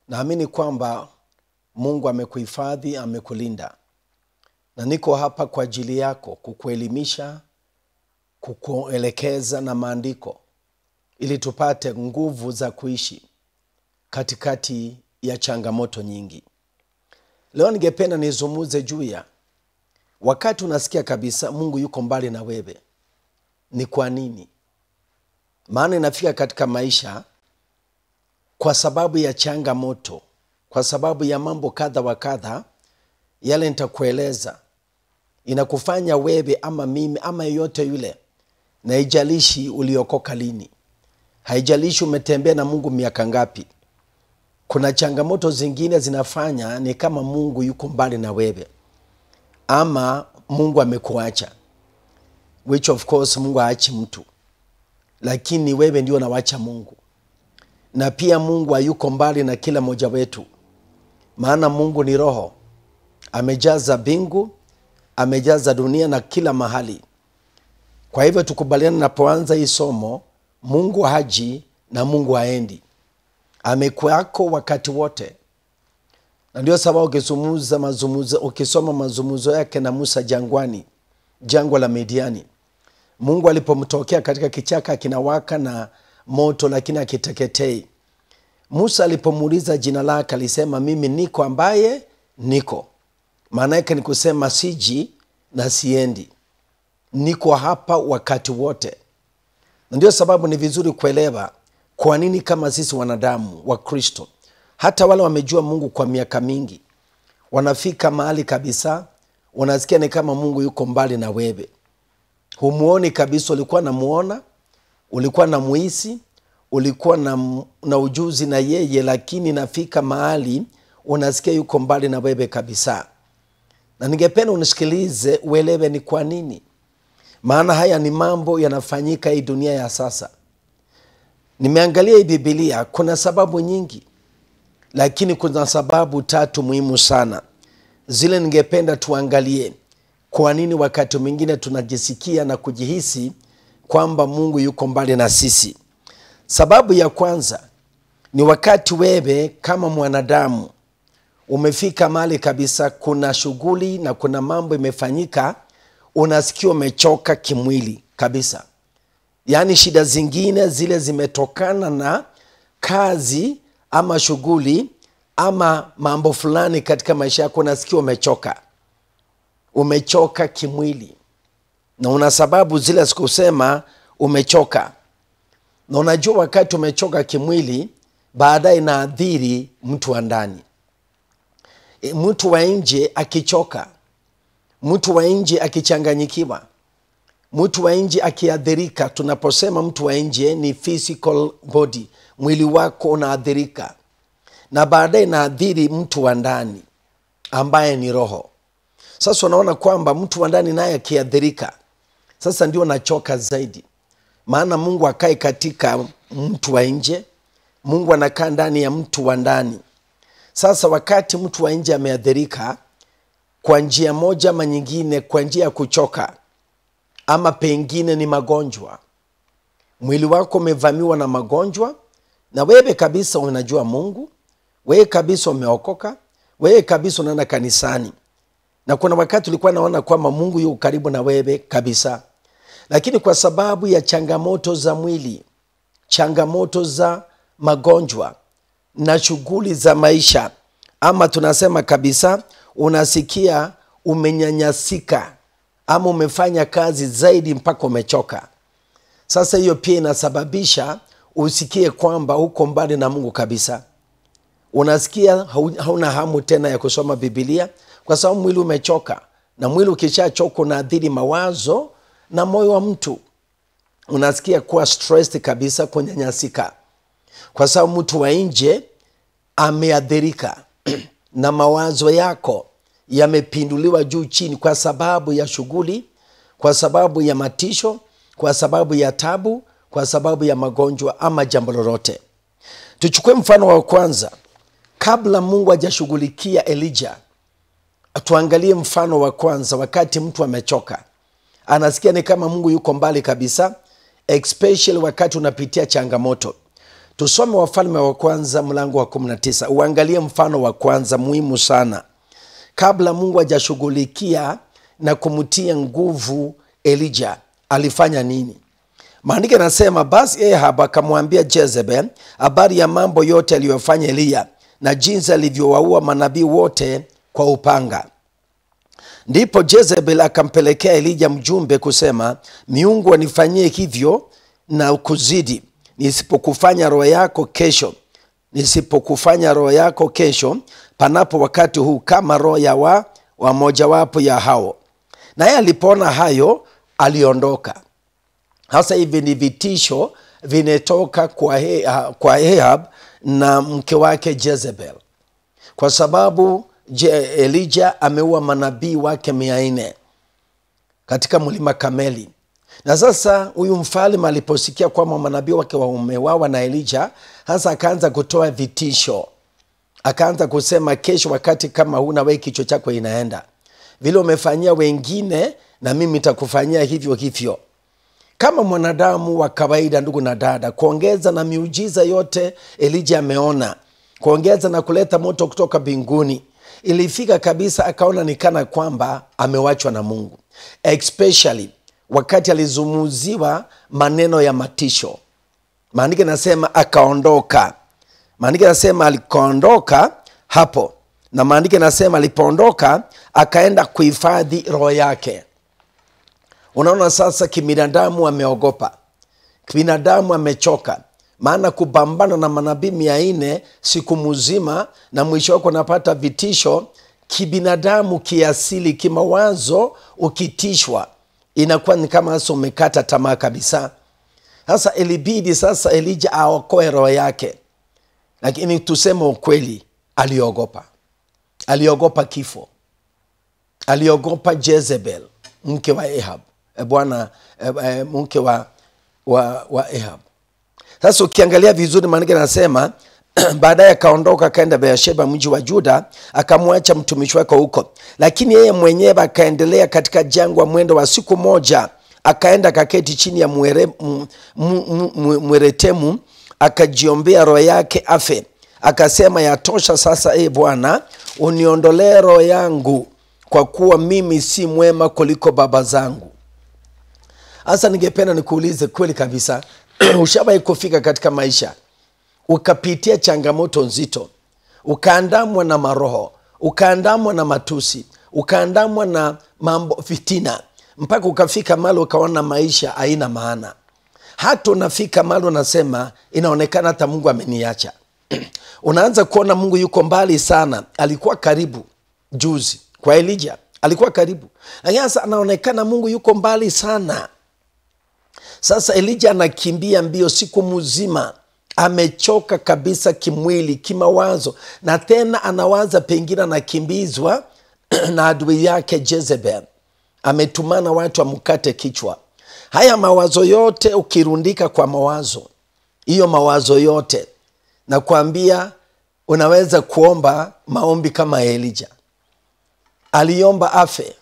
naamini kwamba mungu amekuhifadhi amekulinda na niko hapa kwa ajili yako kukuelimisha kukuelekeza na maandiko ili tupate nguvu za kuishi katikati ya changamoto nyingi leo ningependa nizungumuze juu ya wakati unasikia kabisa mungu yuko mbali na wewe ni kwa nini maana inafika katika maisha kwa sababu ya changamoto kwa sababu ya mambo kadha wa kadha yale nitakueleza inakufanya wewe ama mimi ama yeyote yule na haijalishi uliokoka lini haijalishi umetembea na mungu miaka ngapi kuna changamoto zingine zinafanya ni kama mungu yuko mbali na wewe ama mungu amekuacha which of course mungu haachi mtu lakini wewe ndio nawacha mungu na pia mungu hayuko mbali na kila mmoja wetu maana mungu ni roho amejaza mbingu amejaza dunia na kila mahali kwa hivyo tukubaliana napoanza hii somo mungu haji na mungu haendi amekuwako wakati wote na ndio sababu ukizungumza mazungumzo ukisoma mazungumzo yake na musa jangwani jangwa la midiani mungu alipomtokea katika kichaka kinawaka na moto lakini akiteketei musa alipomuuliza jina lake alisema mimi niko ambaye niko maana yake ni kusema siji na siendi niko hapa wakati wote na ndio sababu ni vizuri kuelewa kwa nini kama sisi wanadamu wa kristo hata wale wamejua mungu kwa miaka mingi wanafika mahali kabisa unasikia ni kama mungu yuko mbali na wewe humuoni kabisa ulikuwa namuona ulikuwa na muhisi ulikuwa na, na ujuzi na yeye lakini nafika mahali unasikia yuko mbali na wewe kabisa na ningependa unisikilize uelewe ni kwa nini maana haya ni mambo yanafanyika hii dunia ya sasa nimeangalia hii bibilia kuna sababu nyingi lakini kuna sababu tatu muhimu sana zile ningependa tuangalie kwa nini wakati mwingine tunajisikia na kujihisi kwamba mungu yuko mbali na sisi sababu ya kwanza ni wakati wewe kama mwanadamu umefika mahali kabisa kuna shughuli na kuna mambo imefanyika unasikia umechoka kimwili kabisa yaani shida zingine zile zimetokana na kazi ama shughuli ama mambo fulani katika maisha yako unasikia umechoka umechoka kimwili na una sababu zile sikusema umechoka na unajua wakati umechoka kimwili baadaye inaadhiri mtu wa ndani e, mtu wa nje akichoka mtu wa nje akichanganyikiwa mtu wa nje akiadhirika tunaposema mtu wa nje ni physical body mwili wako unaadhirika na baadaye inaadhiri mtu wa ndani ambaye ni roho sasa unaona kwamba mtu wa ndani naye akiadhirika sasa ndio nachoka zaidi maana mungu akae katika mtu wa nje mungu anakaa ndani ya mtu wa ndani sasa wakati mtu wa nje ameadhirika kwa njia moja ama nyingine kwa njia ya kuchoka ama pengine ni magonjwa mwili wako umevamiwa na magonjwa na wewe kabisa unajua mungu wewe kabisa umeokoka wewe kabisa unaenda kanisani na kuna wakati ulikuwa naona kwamba mungu yuko karibu na wewe kabisa lakini kwa sababu ya changamoto za mwili changamoto za magonjwa na shughuli za maisha ama tunasema kabisa unasikia umenyanyasika ama umefanya kazi zaidi mpaka umechoka sasa hiyo pia inasababisha usikie kwamba uko mbali na mungu kabisa unasikia hauna hamu tena ya kusoma bibilia kwa sababu mwili umechoka na mwili ukishachoka unaadhiri mawazo na moyo wa mtu unasikia kuwa stressed kabisa kunyanyasika kwa sababu mtu wa nje ameadhirika na mawazo yako yamepinduliwa juu chini kwa sababu ya shughuli kwa sababu ya matisho kwa sababu ya tabu kwa sababu ya magonjwa ama jambo lolote tuchukue mfano wa kwanza kabla mungu hajashughulikia elija tuangalie mfano wa kwanza wakati mtu amechoka anasikia ni kama mungu yuko mbali kabisa especially wakati unapitia changamoto tusome wafalme wa kwanza mlango wa 19 uangalie mfano wa kwanza muhimu sana kabla mungu hajashughulikia na kumtia nguvu elija alifanya nini maandiko yanasema basi ahab akamwambia jezebel habari ya mambo yote aliyofanya eliya na jinsi alivyowaua manabii wote kwa upanga ndipo jezebel akampelekea elija mjumbe kusema miungu wanifanyie hivyo na kuzidi nisipokufanya roho yako kesho nisipokufanya roho yako kesho panapo wakati huu kama roho ya wa, wa mojawapo ya hao naye alipoona hayo aliondoka hasa hivi ni vitisho vinetoka kwa, he, kwa Ahab na mke wake Jezebel kwa sababu Je, Elija ameua manabii wake mia nne katika mlima Kameli. Na sasa huyu mfalme aliposikia kwamba manabii wake wameuawa na Elija, sasa akaanza kutoa vitisho, akaanza kusema, kesho wakati kama huu na wewe kichwa chako inaenda vile umefanyia wengine, na mimi nitakufanyia hivyo hivyo. Kama mwanadamu wa kawaida, ndugu na dada, kuongeza na miujiza yote Elija ameona, kuongeza na kuleta moto kutoka mbinguni ilifika kabisa akaona ni kana kwamba amewachwa na mungu especially wakati alizumuziwa maneno ya matisho maandiko inasema akaondoka maandiko inasema alikaondoka hapo na maandiko inasema alipoondoka akaenda kuhifadhi roho yake unaona sasa kibinadamu ameogopa kibinadamu amechoka maana kupambana na manabii mia nne siku mzima na mwisho wako unapata vitisho kibinadamu kiasili kimawazo ukitishwa inakuwa ni kama sasa umekata tamaa kabisa sasa ilibidi sasa elija aokoe roho yake lakini tuseme ukweli aliogopa aliogopa kifo aliogopa jezebel mke wa ahab e bwana e, e, mke wa, wa, wa ahab sasa ukiangalia vizuri maandiko anasema baadaye akaondoka akaenda beersheba mji wa juda akamwacha mtumishi wake huko lakini yeye mwenyewe akaendelea katika jangwa mwendo wa siku moja akaenda kaketi chini ya mwere, m, m, m, mweretemu akajiombea roho yake afe akasema yatosha sasa e bwana uniondolee roho yangu kwa kuwa mimi si mwema kuliko baba zangu hasa ningependa nikuulize kweli kabisa ushawahi kufika katika maisha ukapitia changamoto nzito ukaandamwa na maroho ukaandamwa na matusi ukaandamwa na mambo fitina mpaka ukafika mali ukaona maisha haina maana hata unafika mali unasema inaonekana hata mungu ameniacha unaanza kuona mungu yuko mbali sana alikuwa karibu juzi kwa elija alikuwa karibu lakini sasa anaonekana mungu yuko mbali sana sasa elija anakimbia mbio siku mzima amechoka kabisa kimwili kimawazo na tena anawaza pengine anakimbizwa na adui yake jezebel ametumana watu amkate kichwa haya mawazo yote ukirundika kwa mawazo hiyo mawazo yote nakwambia unaweza kuomba maombi kama elija aliomba afe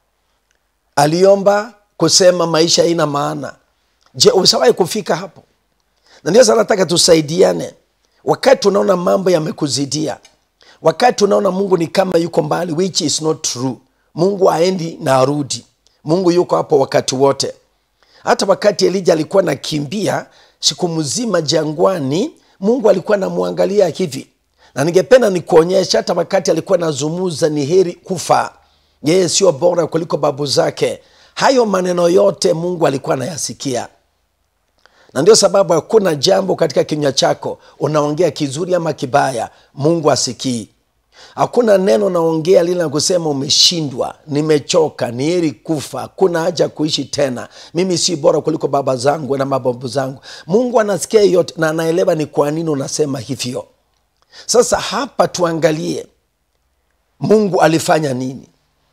aliomba kusema maisha haina maana je ushawahi kufika hapo na ndio sana nataka tusaidiane wakati unaona mambo yamekuzidia wakati unaona mungu ni kama yuko mbali which is not true mungu aendi na arudi mungu yuko hapo wakati wote hata wakati elija alikuwa nakimbia siku mzima jangwani mungu alikuwa namwangalia hivi na ningependa nikuonyesha hata wakati alikuwa nazumuza ni heri kufa yeye sio bora kuliko babu zake hayo maneno yote mungu alikuwa anayasikia na ndio sababu hakuna jambo katika kinywa chako unaongea kizuri ama kibaya mungu asikii hakuna neno naongea lile na kusema umeshindwa nimechoka ni heri kufa hakuna haja kuishi tena mimi si bora kuliko baba zangu na mababu zangu mungu anasikia yote na anaelewa ni kwa nini unasema hivyo sasa hapa tuangalie mungu alifanya nini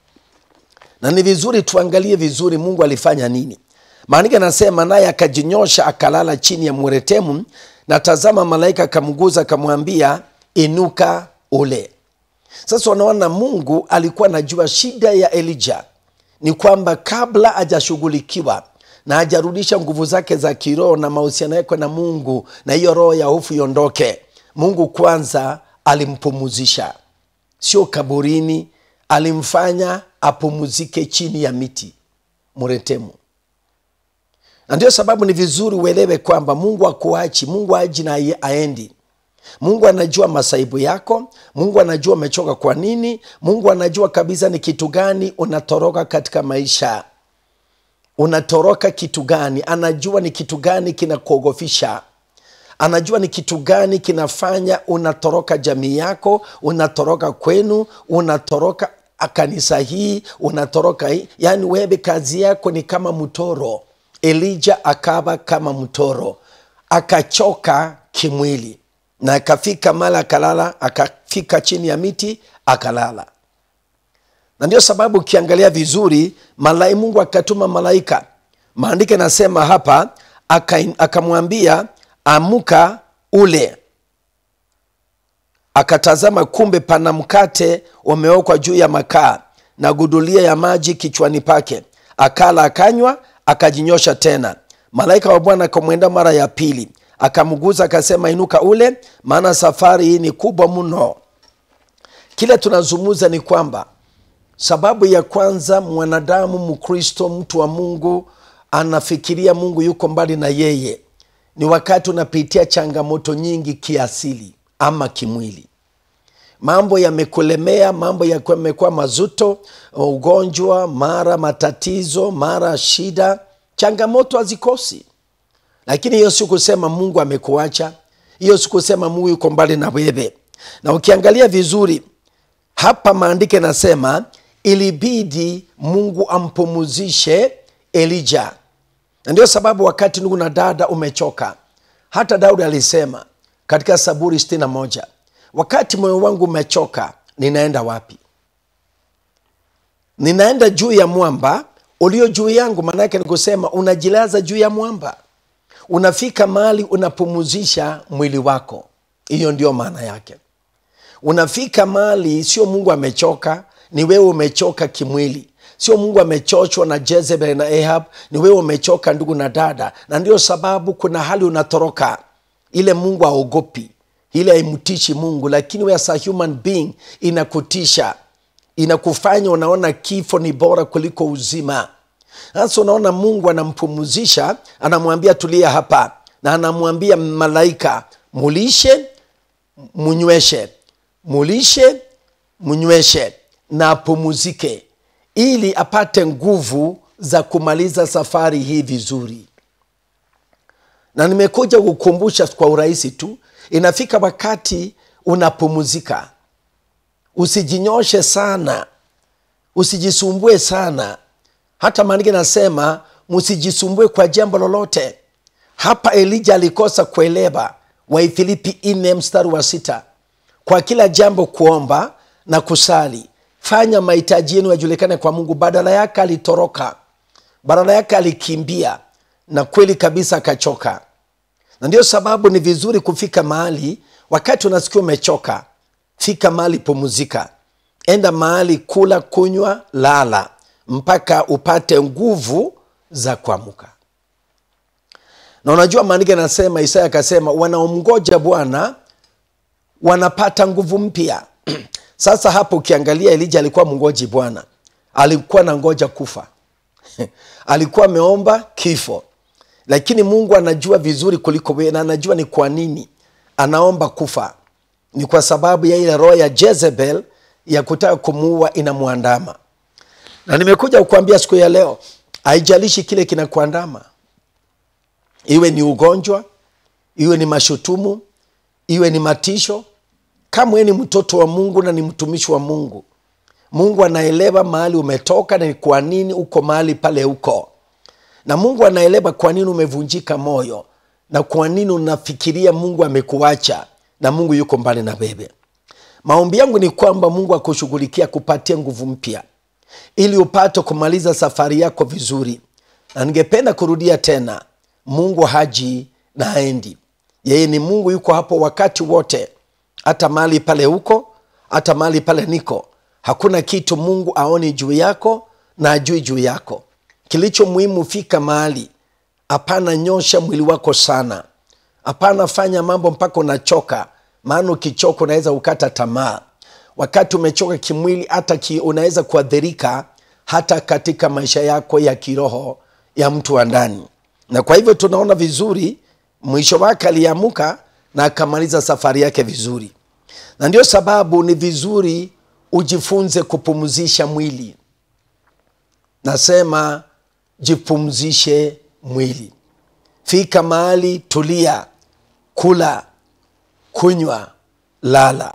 na ni vizuri tuangalie vizuri mungu alifanya nini maandiko anasema naye akajinyosha akalala chini ya mweretemu na tazama malaika akamguza akamwambia inuka ule sasa unaona mungu alikuwa anajua shida ya elija ni kwamba kabla hajashughulikiwa na hajarudisha nguvu zake za kiroho na mahusiano yake na mungu na hiyo roho ya hofu iondoke mungu kwanza alimpumuzisha sio kaburini alimfanya apumuzike chini ya miti muretemu na ndio sababu ni vizuri uelewe kwamba mungu akuachi mungu aji na aendi mungu anajua masaibu yako mungu anajua umechoka kwa nini mungu anajua kabisa ni kitu gani unatoroka katika maisha unatoroka kitu gani anajua ni kitu gani kinakuogofisha anajua ni kitu gani kinafanya unatoroka jamii yako unatoroka kwenu unatoroka kanisa hii unatoroka hii yaani wewe kazi yako ni kama mtoro elija akawa kama mtoro akachoka kimwili na akafika mala akalala akafika chini ya miti akalala na ndio sababu ukiangalia vizuri malai mungu akatuma malaika maandiko anasema hapa akamwambia amuka ule akatazama kumbe pana mkate umeokwa juu ya makaa na gudulia ya maji kichwani pake akala akanywa akajinyosha tena malaika wa bwana akamwenda mara ya pili akamguza akasema inuka ule maana safari hii ni kubwa mno kile tunazungumza ni kwamba sababu ya kwanza mwanadamu mkristo mtu wa mungu anafikiria mungu yuko mbali na yeye ni wakati unapitia changamoto nyingi kiasili ama kimwili mambo yamekulemea mambo yamekuwa mazuto ugonjwa mara matatizo mara shida changamoto hazikosi lakini hiyo si kusema mungu amekuacha hiyo si kusema mungu yuko mbali na wewe na ukiangalia vizuri hapa maandiko yanasema ilibidi mungu ampumuzishe elija na ndio sababu wakati ndugu na dada umechoka hata daudi alisema katika saburi 61 wakati moyo wangu umechoka ninaenda wapi ninaenda juu ya mwamba ulio juu yangu maanaake ni kusema unajilaza juu ya mwamba unafika mahali unapumuzisha mwili wako hiyo ndio maana yake unafika mahali sio mungu amechoka ni wewe umechoka kimwili sio mungu amechochwa na jezebel na ahab ni wewe umechoka ndugu na dada na ndio sababu kuna hali unatoroka ile mungu aogopi ile haimtishi mungu lakini we as a human being inakutisha inakufanya unaona kifo ni bora kuliko uzima sasa unaona mungu anampumuzisha anamwambia tulia hapa na anamwambia malaika mulishe munyweshe mulishe munyweshe na apumuzike ili apate nguvu za kumaliza safari hii vizuri na nimekuja kukumbusha kwa urahisi tu inafika wakati unapumuzika usijinyoshe sana usijisumbue sana hata maandiko nasema msijisumbue kwa jambo lolote hapa elija alikosa kuelewa waifilipi ine mstari wa sita kwa kila jambo kuomba na kusali fanya mahitaji yenu yajulikane kwa mungu badala yake alitoroka badala yake alikimbia na kweli kabisa akachoka na ndio sababu ni vizuri kufika mahali wakati unasikia umechoka fika mahali pumuzika enda mahali kula kunywa lala mpaka upate nguvu za kuamuka na unajua maandiko yanasema isaya akasema wanaomgoja bwana wanapata nguvu mpya sasa hapo ukiangalia elija alikuwa mngoji bwana alikuwa na ngoja kufa alikuwa ameomba kifo lakini mungu anajua vizuri kuliko wewe na anajua ni kwa nini anaomba kufa ni kwa sababu ya ile roho ya jezebel ya kutaka kumuua inamwandama na nimekuja kukuambia siku ya leo haijalishi kile kinakuandama iwe ni ugonjwa iwe ni mashutumu iwe ni matisho kama wewe ni mtoto wa mungu na ni mtumishi wa mungu mungu anaelewa mahali umetoka na ni kwa nini uko mahali pale uko na mungu anaelewa kwa nini umevunjika moyo na kwa nini unafikiria mungu amekuacha na mungu yuko mbali na wewe maombi yangu ni kwamba mungu akushughulikia kupatia nguvu mpya ili upate kumaliza safari yako vizuri na ningependa kurudia tena mungu haji na haendi yeye ni mungu yuko hapo wakati wote hata mahali pale huko hata mahali pale niko hakuna kitu mungu aoni juu yako na ajui juu yako kilicho muhimu fika mahali hapana nyosha mwili wako sana hapana fanya mambo mpaka unachoka maana ukichoka unaweza ukata tamaa wakati umechoka kimwili hata ki, unaweza kuadhirika hata katika maisha yako ya kiroho ya mtu wa ndani na kwa hivyo tunaona vizuri mwisho wake aliamuka na akamaliza safari yake vizuri na ndio sababu ni vizuri ujifunze kupumzisha mwili nasema jipumzishe mwili fika mahali tulia kula kunywa lala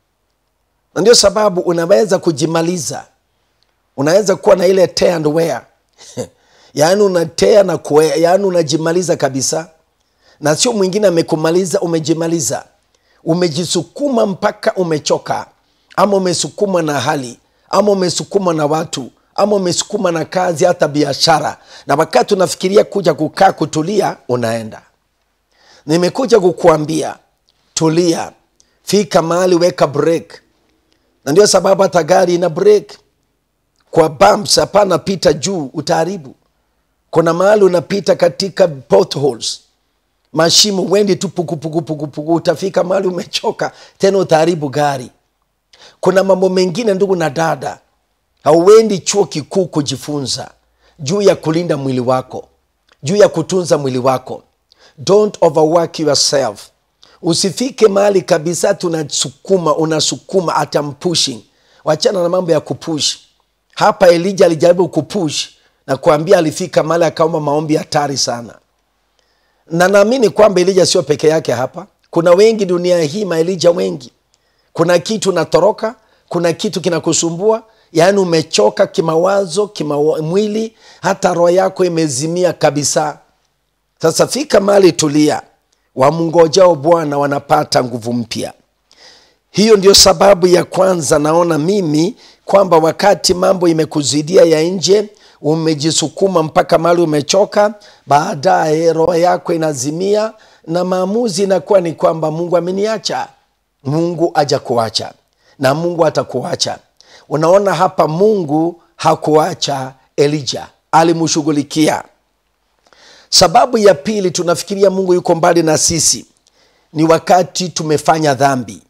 na ndio sababu unaweza kujimaliza unaweza kuwa na ile tear and wear yaani unatea na kuea yaani unajimaliza kabisa na sio mwingine amekumaliza umejimaliza umejisukuma mpaka umechoka ama umesukuma na hali ama umesukuma na watu ama umesukuma na kazi hata biashara na wakati unafikiria kuja kukaa kutulia unaenda nimekuja kukuambia tulia fika mahali weka break na ndio sababu hata gari ina break kwa bumps hapana pita juu utaharibu kuna mahali unapita katika potholes mashimo wendi tu pukupukupukupuku utafika mahali umechoka tena utaharibu gari kuna mambo mengine ndugu na dada hauendi chuo kikuu kujifunza juu ya kulinda mwili wako juu ya kutunza mwili wako don't overwork yourself usifike mahali kabisa tunasukuma unasukuma atam pushing wachana na mambo ya kupush hapa elija alijaribu kupush na kuambia alifika mahali akaomba maombi hatari sana na naamini kwamba elija sio peke yake hapa kuna wengi dunia hii maelija wengi kuna kitu unatoroka kuna kitu kinakusumbua yaani umechoka kimawazo kimamwili hata roho yako imezimia kabisa sasa fika mahali tulia wamngojao bwana wanapata nguvu mpya hiyo ndio sababu ya kwanza naona mimi kwamba wakati mambo imekuzidia ya nje umejisukuma mpaka mahali umechoka baadaye roho yako inazimia na maamuzi inakuwa ni kwamba mungu ameniacha mungu aja kuacha na mungu atakuacha unaona hapa mungu hakuacha elija alimshughulikia sababu ya pili tunafikiria mungu yuko mbali na sisi ni wakati tumefanya dhambi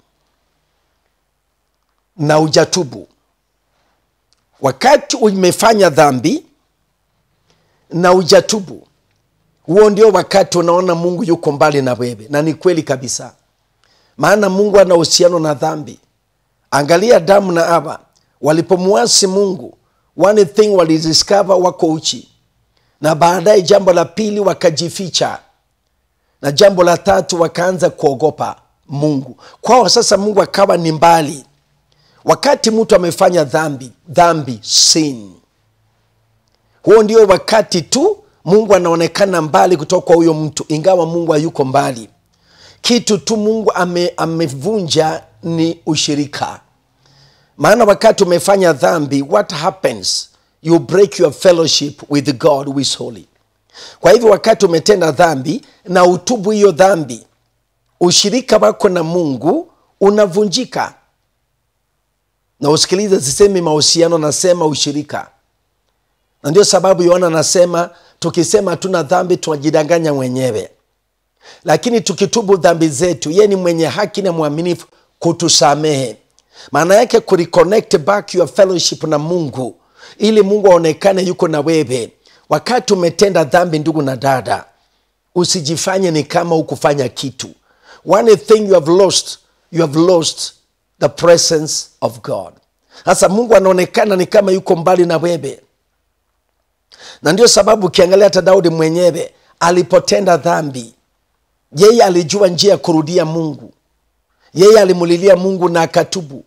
na ujatubu wakati umefanya dhambi na ujatubu huo ndio wakati unaona mungu yuko mbali na wewe na ni kweli kabisa maana mungu ana uhusiano na dhambi angalia damu na ava walipomwasi mungu one thing walidiscover wako uchi na baadaye jambo la pili wakajificha na jambo la tatu wakaanza kuogopa mungu kwao sasa mungu akawa ni mbali wakati mtu amefanya dhambi dhambi sin huo ndio wakati tu mungu anaonekana mbali kutoka kwa huyo mtu ingawa mungu hayuko mbali kitu tu mungu ame, amevunja ni ushirika maana wakati umefanya dhambi what happens you break your fellowship with god who is holy kwa hivyo wakati umetenda dhambi na utubu hiyo dhambi ushirika wako na mungu unavunjika na usikilize sisemi mahusiano nasema ushirika na ndio sababu yohana anasema tukisema hatuna dhambi tunajidanganya mwenyewe lakini tukitubu dhambi zetu ye ni mwenye haki na mwaminifu kutusamehe maana yake kureconnect back your fellowship na mungu ili mungu aonekane yuko na wewe wakati umetenda dhambi ndugu na dada usijifanye ni kama hukufanya kitu one thing you have lost you have lost the presence of god sasa mungu anaonekana ni kama yuko mbali na wewe na ndio sababu ukiangalia hata daudi mwenyewe alipotenda dhambi yeye alijua njia ya kurudia mungu yeye alimulilia mungu na akatubu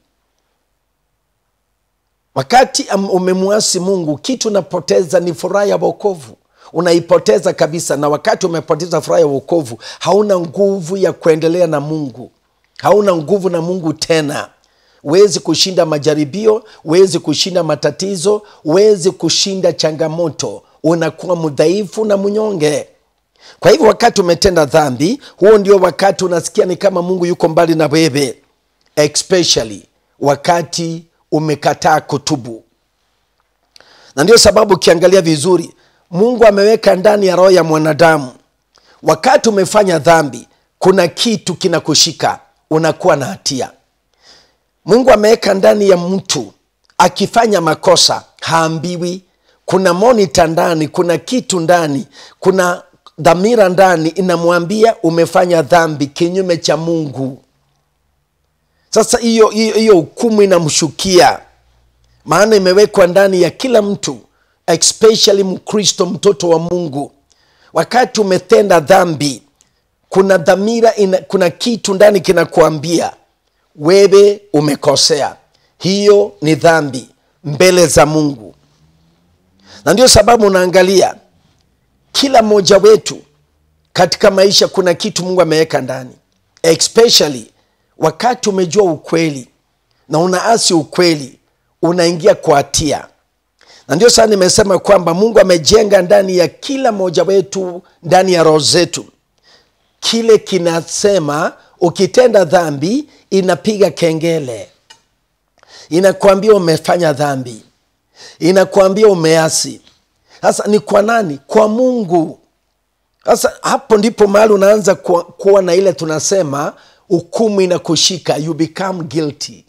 wakati umemwasi mungu kitu unapoteza ni furaha ya wokovu unaipoteza kabisa na wakati umepoteza furaha ya wokovu hauna nguvu ya kuendelea na mungu hauna nguvu na mungu tena huwezi kushinda majaribio huwezi kushinda matatizo huwezi kushinda changamoto unakuwa mdhaifu na mnyonge kwa hivyo wakati umetenda dhambi huo ndio wakati unasikia ni kama mungu yuko mbali na wewe especially wakati umekataa kutubu na ndio sababu ukiangalia vizuri mungu ameweka ndani ya roho ya mwanadamu wakati umefanya dhambi kuna kitu kinakushika unakuwa na hatia mungu ameweka ndani ya mtu akifanya makosa haambiwi kuna monita ndani kuna kitu ndani kuna dhamira ndani inamwambia umefanya dhambi kinyume cha mungu sasa hiyo hiyo hiyo hukumu inamshukia maana imewekwa ndani ya kila mtu especially mkristo mtoto wa mungu wakati umetenda dhambi kuna dhamira ina, kuna kitu ndani kinakuambia wewe umekosea hiyo ni dhambi mbele za mungu na ndio sababu unaangalia kila mmoja wetu katika maisha kuna kitu mungu ameweka ndani especially wakati umejua ukweli na unaasi ukweli unaingia kwa hatia na ndio sana nimesema kwamba mungu amejenga ndani ya kila mmoja wetu ndani ya roho zetu kile kinasema ukitenda dhambi inapiga kengele inakwambia umefanya dhambi inakwambia umeasi sasa ni kwa nani kwa mungu sasa hapo ndipo mahali unaanza kuwa, kuwa na ile tunasema hukumu inakushika you become guilty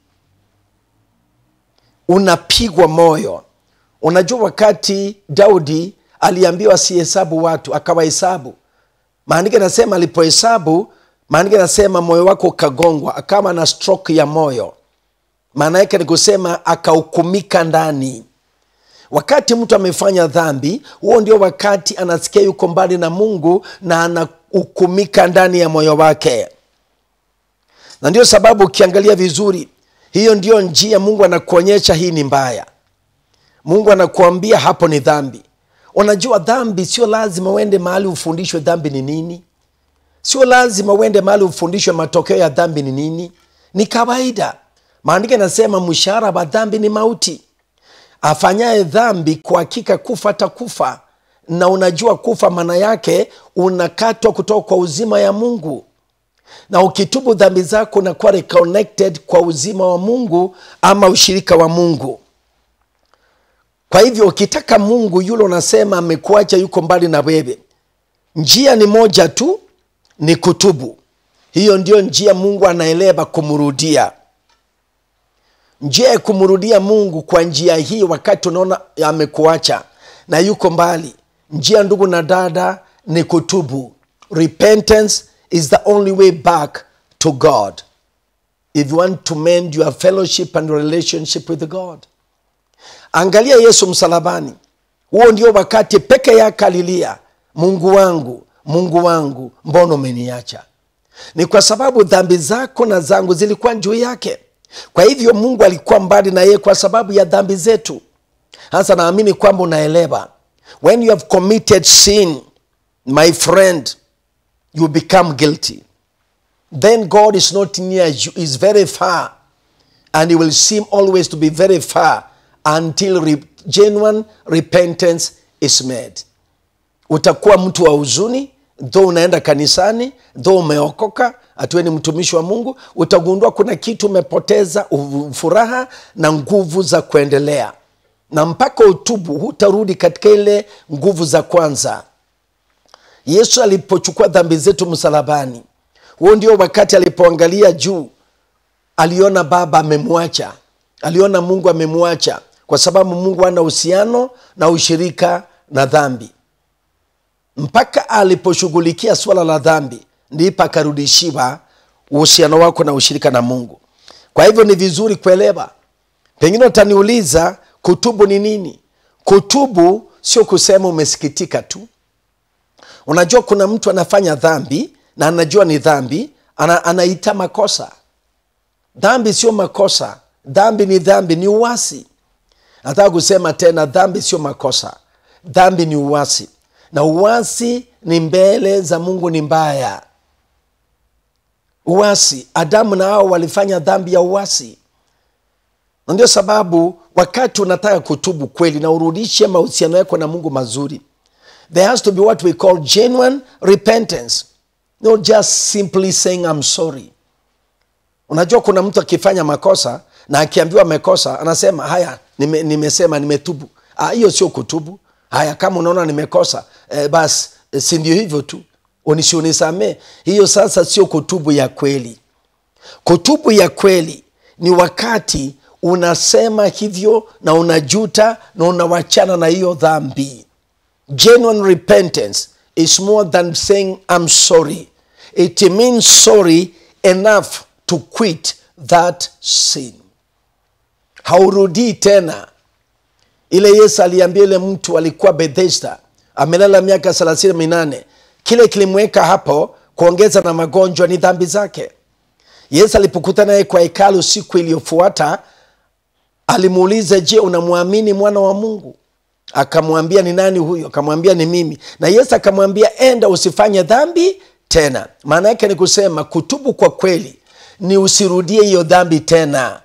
unapigwa moyo unajua wakati daudi aliambiwa asihesabu watu akawahesabu maandiko anasema alipohesabu maandiko anasema moyo wako ukagongwa akawa na stroke ya moyo maana yake ni kusema akahukumika ndani wakati mtu amefanya dhambi huo ndio wakati anasikia yuko mbali na mungu na anahukumika ndani ya moyo wake na ndio sababu ukiangalia vizuri hiyo ndio njia mungu anakuonyesha hii ni mbaya mungu anakuambia hapo ni dhambi unajua dhambi sio lazima uende mahali ufundishwe dhambi ni nini sio lazima uende mahali ufundishwe matokeo ya dhambi ni nini ni kawaida maandiko yanasema mshahara wa dhambi ni mauti afanyaye dhambi kwa hakika kufa atakufa na unajua kufa maana yake unakatwa kutoka kwa uzima ya mungu na ukitubu dhambi zako unakuwa reconnected kwa uzima wa mungu ama ushirika wa mungu kwa hivyo ukitaka mungu yule unasema amekuacha yuko mbali na wewe njia ni moja tu ni kutubu hiyo ndio njia mungu anaeleba kumrudia njia ya kumrudia mungu kwa njia hii wakati unaona amekuacha na yuko mbali njia ndugu na dada ni kutubu repentance is the only way back to god if you want to mend your fellowship and relationship with god angalia yesu msalabani huo ndio wakati peke yake alilia mungu wangu mungu wangu mbona umeniacha ni kwa sababu dhambi zako na zangu zilikuwa juu yake kwa hivyo mungu alikuwa mbali na yeye kwa sababu ya dhambi zetu hasa naamini kwamba unaelewa when you have committed sin my friend you become guilty then god is not near you is very far and he will seem always to be very far until re genuine repentance is made utakuwa mtu wa huzuni dho unaenda kanisani dho umeokoka hatuwe ni mtumishi wa mungu utagundua kuna kitu umepoteza furaha na nguvu za kuendelea na mpaka utubu hutarudi katika ile nguvu za kwanza yesu alipochukua dhambi zetu msalabani huo ndio wakati alipoangalia juu aliona baba amemwacha aliona mungu amemwacha kwa sababu mungu ana uhusiano na ushirika na dhambi mpaka aliposhughulikia swala la dhambi ndipo akarudishiwa uhusiano wako na ushirika na mungu kwa hivyo ni vizuri kuelewa pengine utaniuliza kutubu ni nini kutubu sio kusema umesikitika tu unajua kuna mtu anafanya dhambi na anajua ni dhambi ana, anaita makosa dhambi sio makosa dhambi ni dhambi ni uwasi nataka kusema tena dhambi sio makosa dhambi ni uwasi na uwasi ni mbele za mungu ni mbaya uwasi adamu na hao walifanya dhambi ya uwasi na ndio sababu wakati unataka kutubu kweli na urudishe mahusiano yako na mungu mazuri there has to be what we call genuine repentance not just simply saying I'm sorry unajua kuna mtu akifanya makosa na akiambiwa amekosa anasema haya nime, nimesema nimetubu hiyo sio kutubu haya kama unaona nimekosa eh, basi eh, si ndio hivyo tu unishi unisamee hiyo sasa sio kutubu ya kweli kutubu ya kweli ni wakati unasema hivyo na unajuta na unawachana na hiyo dhambi genuine repentance is more than saying i'm sorry it means sorry enough to quit that sin haurudii tena ile yesu aliambia ile mtu alikuwa bethesda amelala miaka thelathini minane kile kilimweka hapo kuongeza na magonjwa ni dhambi zake yesu alipokutana naye kwa hekalu siku iliyofuata alimuuliza je unamwamini mwana wa mungu akamwambia ni nani huyo akamwambia ni mimi na yesu akamwambia enda usifanye dhambi tena maana yake ni kusema kutubu kwa kweli ni usirudie hiyo dhambi tena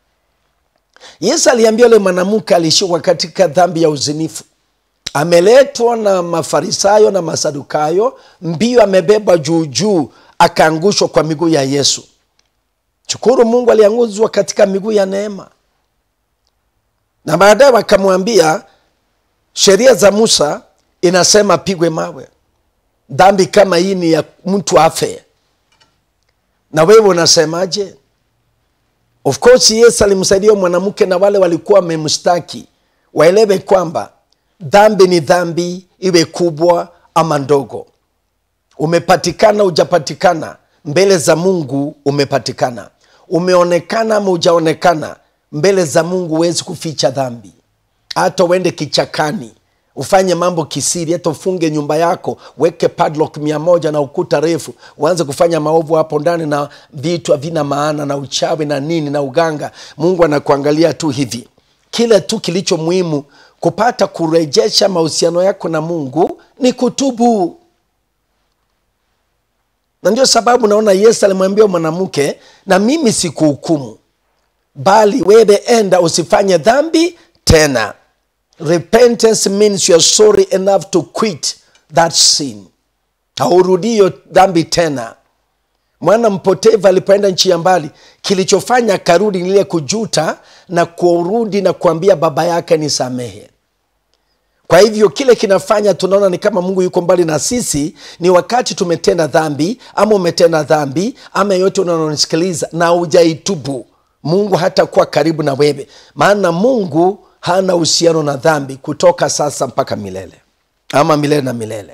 yesu aliambia yule mwanamke alishikwa katika dhambi ya uzinifu ameletwa na mafarisayo na masadukayo mbio amebebwa juujuu akaangushwa kwa miguu ya yesu shukuru mungu alianguzwa katika miguu ya neema na baadaye wakamwambia sheria za musa inasema pigwe mawe dhambi kama hii ni ya mtu afe na wewe unasemaje of course yesu alimsaidia mwanamke na wale walikuwa wamemstaki waelewe kwamba dhambi ni dhambi iwe kubwa ama ndogo umepatikana ujapatikana mbele za mungu umepatikana umeonekana ama ujaonekana mbele za mungu huwezi kuficha dhambi hata uende kichakani ufanye mambo kisiri hata ufunge nyumba yako weke padlock mia moja na ukuta refu uanze kufanya maovu hapo ndani na vitu havina maana na uchawi na nini na uganga mungu anakuangalia tu hivi kile tu kilicho muhimu kupata kurejesha mahusiano yako na mungu ni kutubu na ndio sababu naona yesu alimwambia mwanamke na mimi sikuhukumu bali wewe enda usifanye dhambi tena repentance means you're sorry enough to quit that sin haurudii hiyo dhambi tena mwana mpotevu alipoenda nchi ya mbali kilichofanya akarudi nile kujuta na kurudi na kuambia baba yake ni samehe kwa hivyo kile kinafanya tunaona ni kama mungu yuko mbali na sisi ni wakati tumetenda dhambi ama umetenda dhambi ama yote unaonisikiliza na ujaitubu mungu hatakuwa karibu na wewe maana mungu hana uhusiano na dhambi kutoka sasa mpaka milele ama milele na milele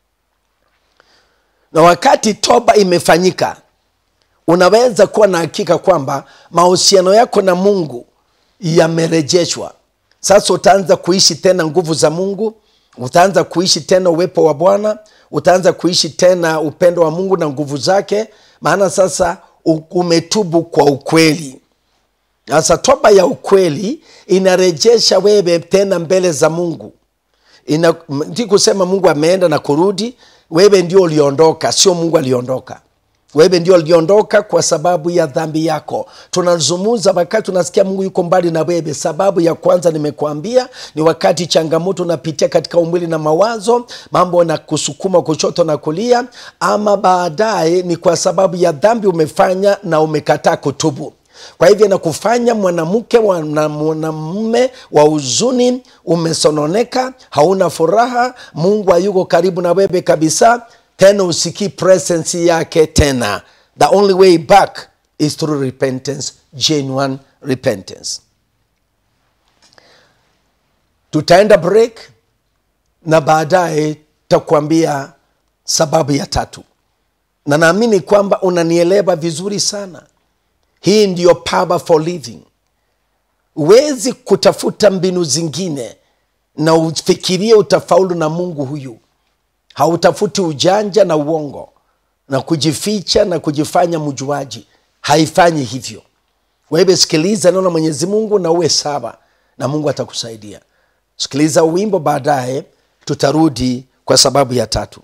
na wakati toba imefanyika unaweza kuwa na hakika kwamba mahusiano yako na mungu yamerejeshwa sasa utaanza kuishi tena nguvu za mungu utaanza kuishi tena uwepo wa bwana utaanza kuishi tena upendo wa mungu na nguvu zake maana sasa umetubu kwa ukweli sasa toba ya ukweli inarejesha wewe tena mbele za mungu Ina, ndi kusema mungu ameenda na kurudi wewe ndio uliondoka sio mungu aliondoka wewe ndio uliondoka kwa sababu ya dhambi yako tunazungumza wakati tunasikia mungu yuko mbali na wewe sababu ya kwanza nimekuambia ni wakati changamoto unapitia katika umwili na mawazo mambo na kusukuma kushoto na kulia ama baadaye ni kwa sababu ya dhambi umefanya na umekataa kutubu kwa hivyo nakufanya mwanamke mwanamume wa huzuni umesononeka hauna furaha mungu hayuko karibu na wewe kabisa tena usikii presence yake tena the only way back is through repentance genuine repentance tutaenda break na baadaye takuambia sababu ya tatu na naamini kwamba unanielewa vizuri sana hii ndiyo power for living huwezi kutafuta mbinu zingine na ufikirie utafaulu na mungu huyu hautafuti ujanja na uongo na kujificha na kujifanya mjuaji haifanyi hivyo wewe sikiliza neno la mwenyezi mungu na uwe sawa na mungu atakusaidia sikiliza wimbo baadaye tutarudi kwa sababu ya tatu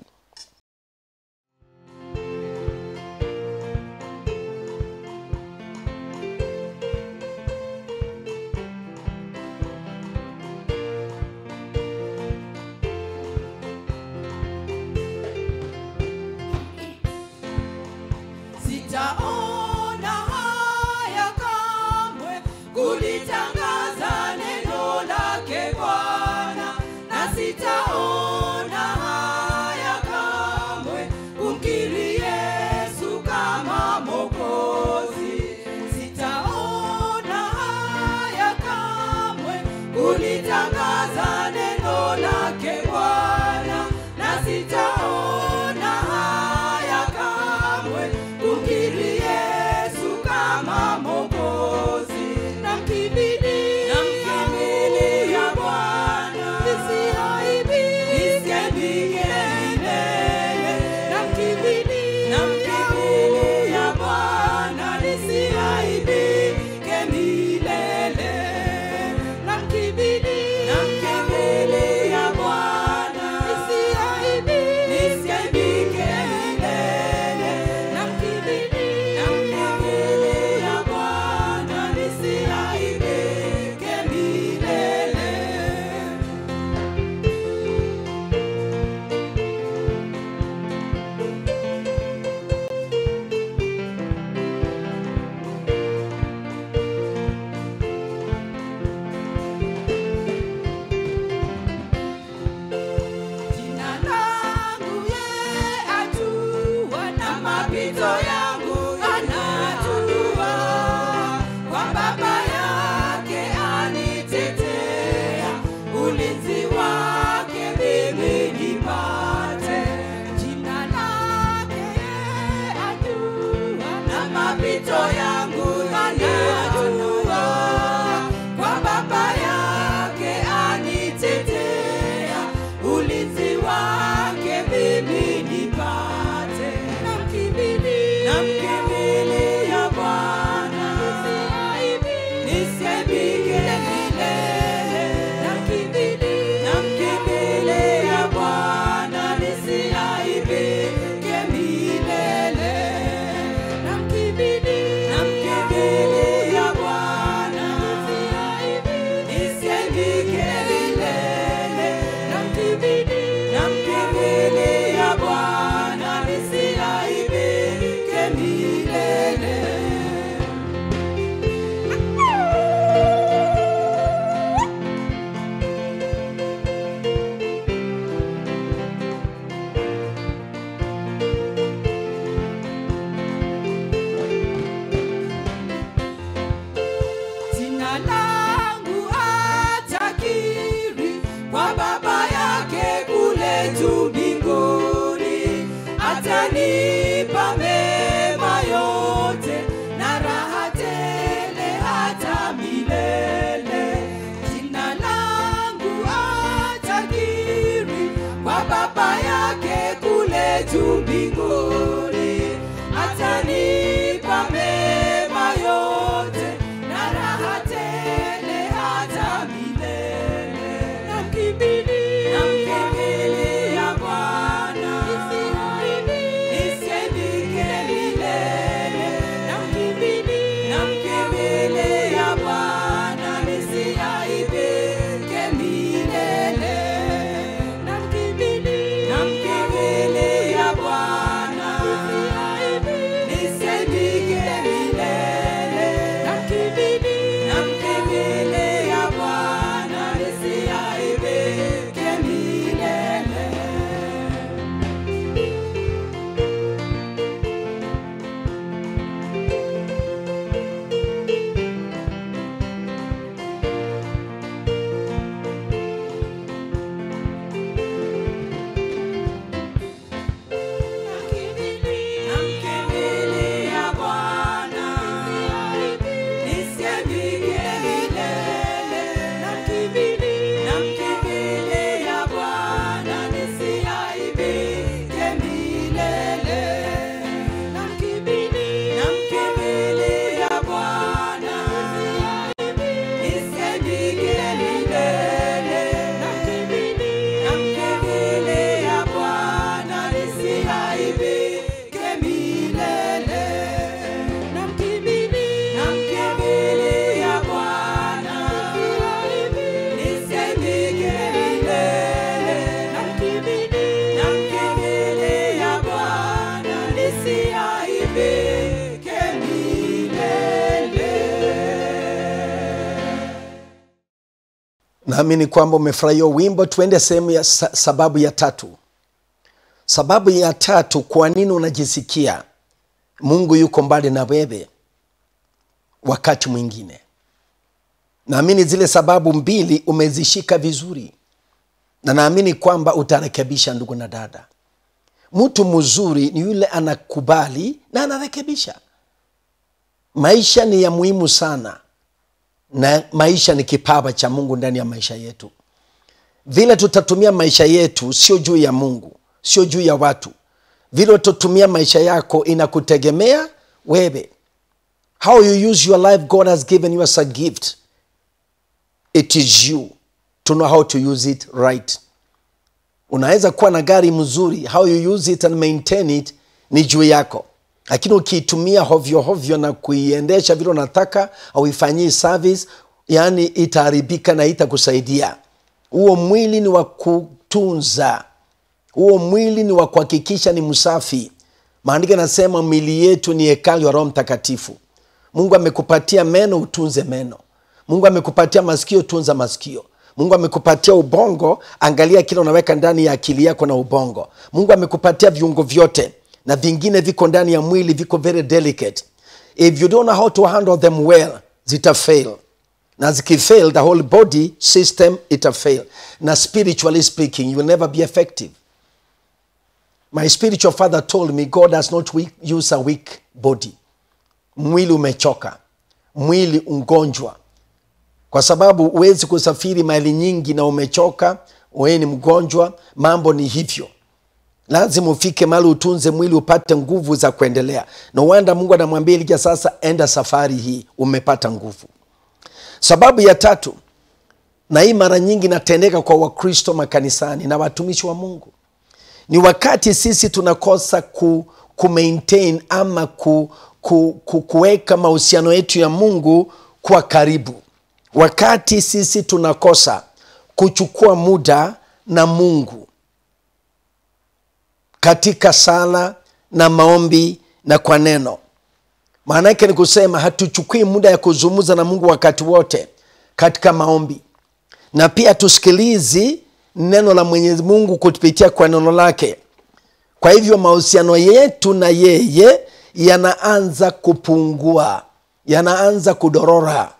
Sitaona haya kamwe kulitangaza neno lake Bwana, na sita ulitangaza neno lake Bwana, na sitaona haya kamwe kukiri Yesu kama Mwokozi. Namkimbilia Bwana, nisiaibike milele. Namkimbilia Bwana, nisiaibike milele. Namkimbilia Bwana, nisiaibike milele. Namkimbilia Bwana, nisiaibike milele. Jina langu ye ajua na mapito yangu anajua, kwa Baba yake anitetea, ulinzi wake mimi nipate. Jina lake ye ajua na mapito yangu anajua, kwa Baba yake anitetea, ulinzi wake mimi nipate. Namkimbilia Bwana, nisiaibike milele. Namkimbilia Bwana, nisiaibike milele. Namkimbilia Bwana, nisiaibike milele. Namkimbilia Bwana, nisiaibike milele. Jina langu atakiri kwa Baba yake kule juu mbinguni, atanipa mema yote na raha tele hata milele. Jina langu atakiri kwa Baba yake kule juu mbinguni, atanipa mema yote na raha tele hata milele. Namkimbilia Bwana, nisiaibike milele. Namkimbilia Bwana, nisiaibike milele. Namkimbilia Bwana, nisiaibike milele. Namkimbilia Bwana, nisiaibike milele. Namkimbilia Bwana, nisiaibike milele. Namkimbilia Bwana, nisiaibike milele. Namkimbilia Bwana, nisiaibike milele. Namkimbilia Bwana, nisiaibike milele. Namkimbilia Bwana, nisiaibike milele. Namkimbilia Bwana, nisiaibike milele. naamini kwamba umefurahia wimbo tuende sehemu ya sa- sababu ya tatu sababu ya tatu kwa nini unajisikia mungu yuko mbali na wewe wakati mwingine naamini zile sababu mbili umezishika vizuri na naamini kwamba utarekebisha ndugu na dada mtu mzuri ni yule anakubali na anarekebisha maisha ni ya muhimu sana na maisha ni kipawa cha mungu ndani ya maisha yetu vile tutatumia maisha yetu sio juu ya mungu sio juu ya watu vile utatumia maisha yako inakutegemea wewe how you use your life god has given you as a gift it is you to know how to use it right unaweza kuwa na gari mzuri how you use it and maintain it ni juu yako lakini ukiitumia hovyo hovyo na kuiendesha vile unataka auifanyii service yani itaharibika na itakusaidia huo mwili ni wa kutunza huo mwili ni wa kuhakikisha ni msafi maandiko anasema mili yetu ni hekalu ya roho mtakatifu mungu amekupatia meno utunze meno mungu amekupatia masikio tunza masikio mungu amekupatia ubongo angalia kile unaweka ndani ya akili yako na ubongo mungu amekupatia viungo vyote na vingine viko ndani ya mwili viko very delicate if you don't know how to handle them well zita fail na zikifail the whole body system ita fail na spiritually speaking you will never be effective my spiritual father told me god does not weak, use a weak body mwili umechoka mwili ungonjwa kwa sababu huwezi kusafiri maili nyingi na umechoka wewe ni mgonjwa mambo ni hivyo lazima ufike mahali utunze mwili upate nguvu za kuendelea no wanda mungu anamwambia elija sasa enda safari hii umepata nguvu sababu ya tatu na hii mara nyingi inatendeka kwa wakristo makanisani na watumishi wa mungu ni wakati sisi tunakosa ku, ku maintain ama ku, ku, ku, kuweka mahusiano yetu ya mungu kwa karibu wakati sisi tunakosa kuchukua muda na mungu katika sala na maombi na kwa neno maana yake ni kusema hatuchukui muda ya kuzungumza na mungu wakati wote katika maombi na pia tusikilizi neno la mwenyezi mungu kupitia kwa neno lake kwa hivyo mahusiano yetu na yeye yanaanza kupungua yanaanza kudorora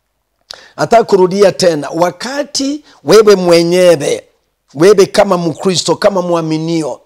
nataka kurudia tena wakati wewe mwenyewe wewe kama mkristo kama mwaminio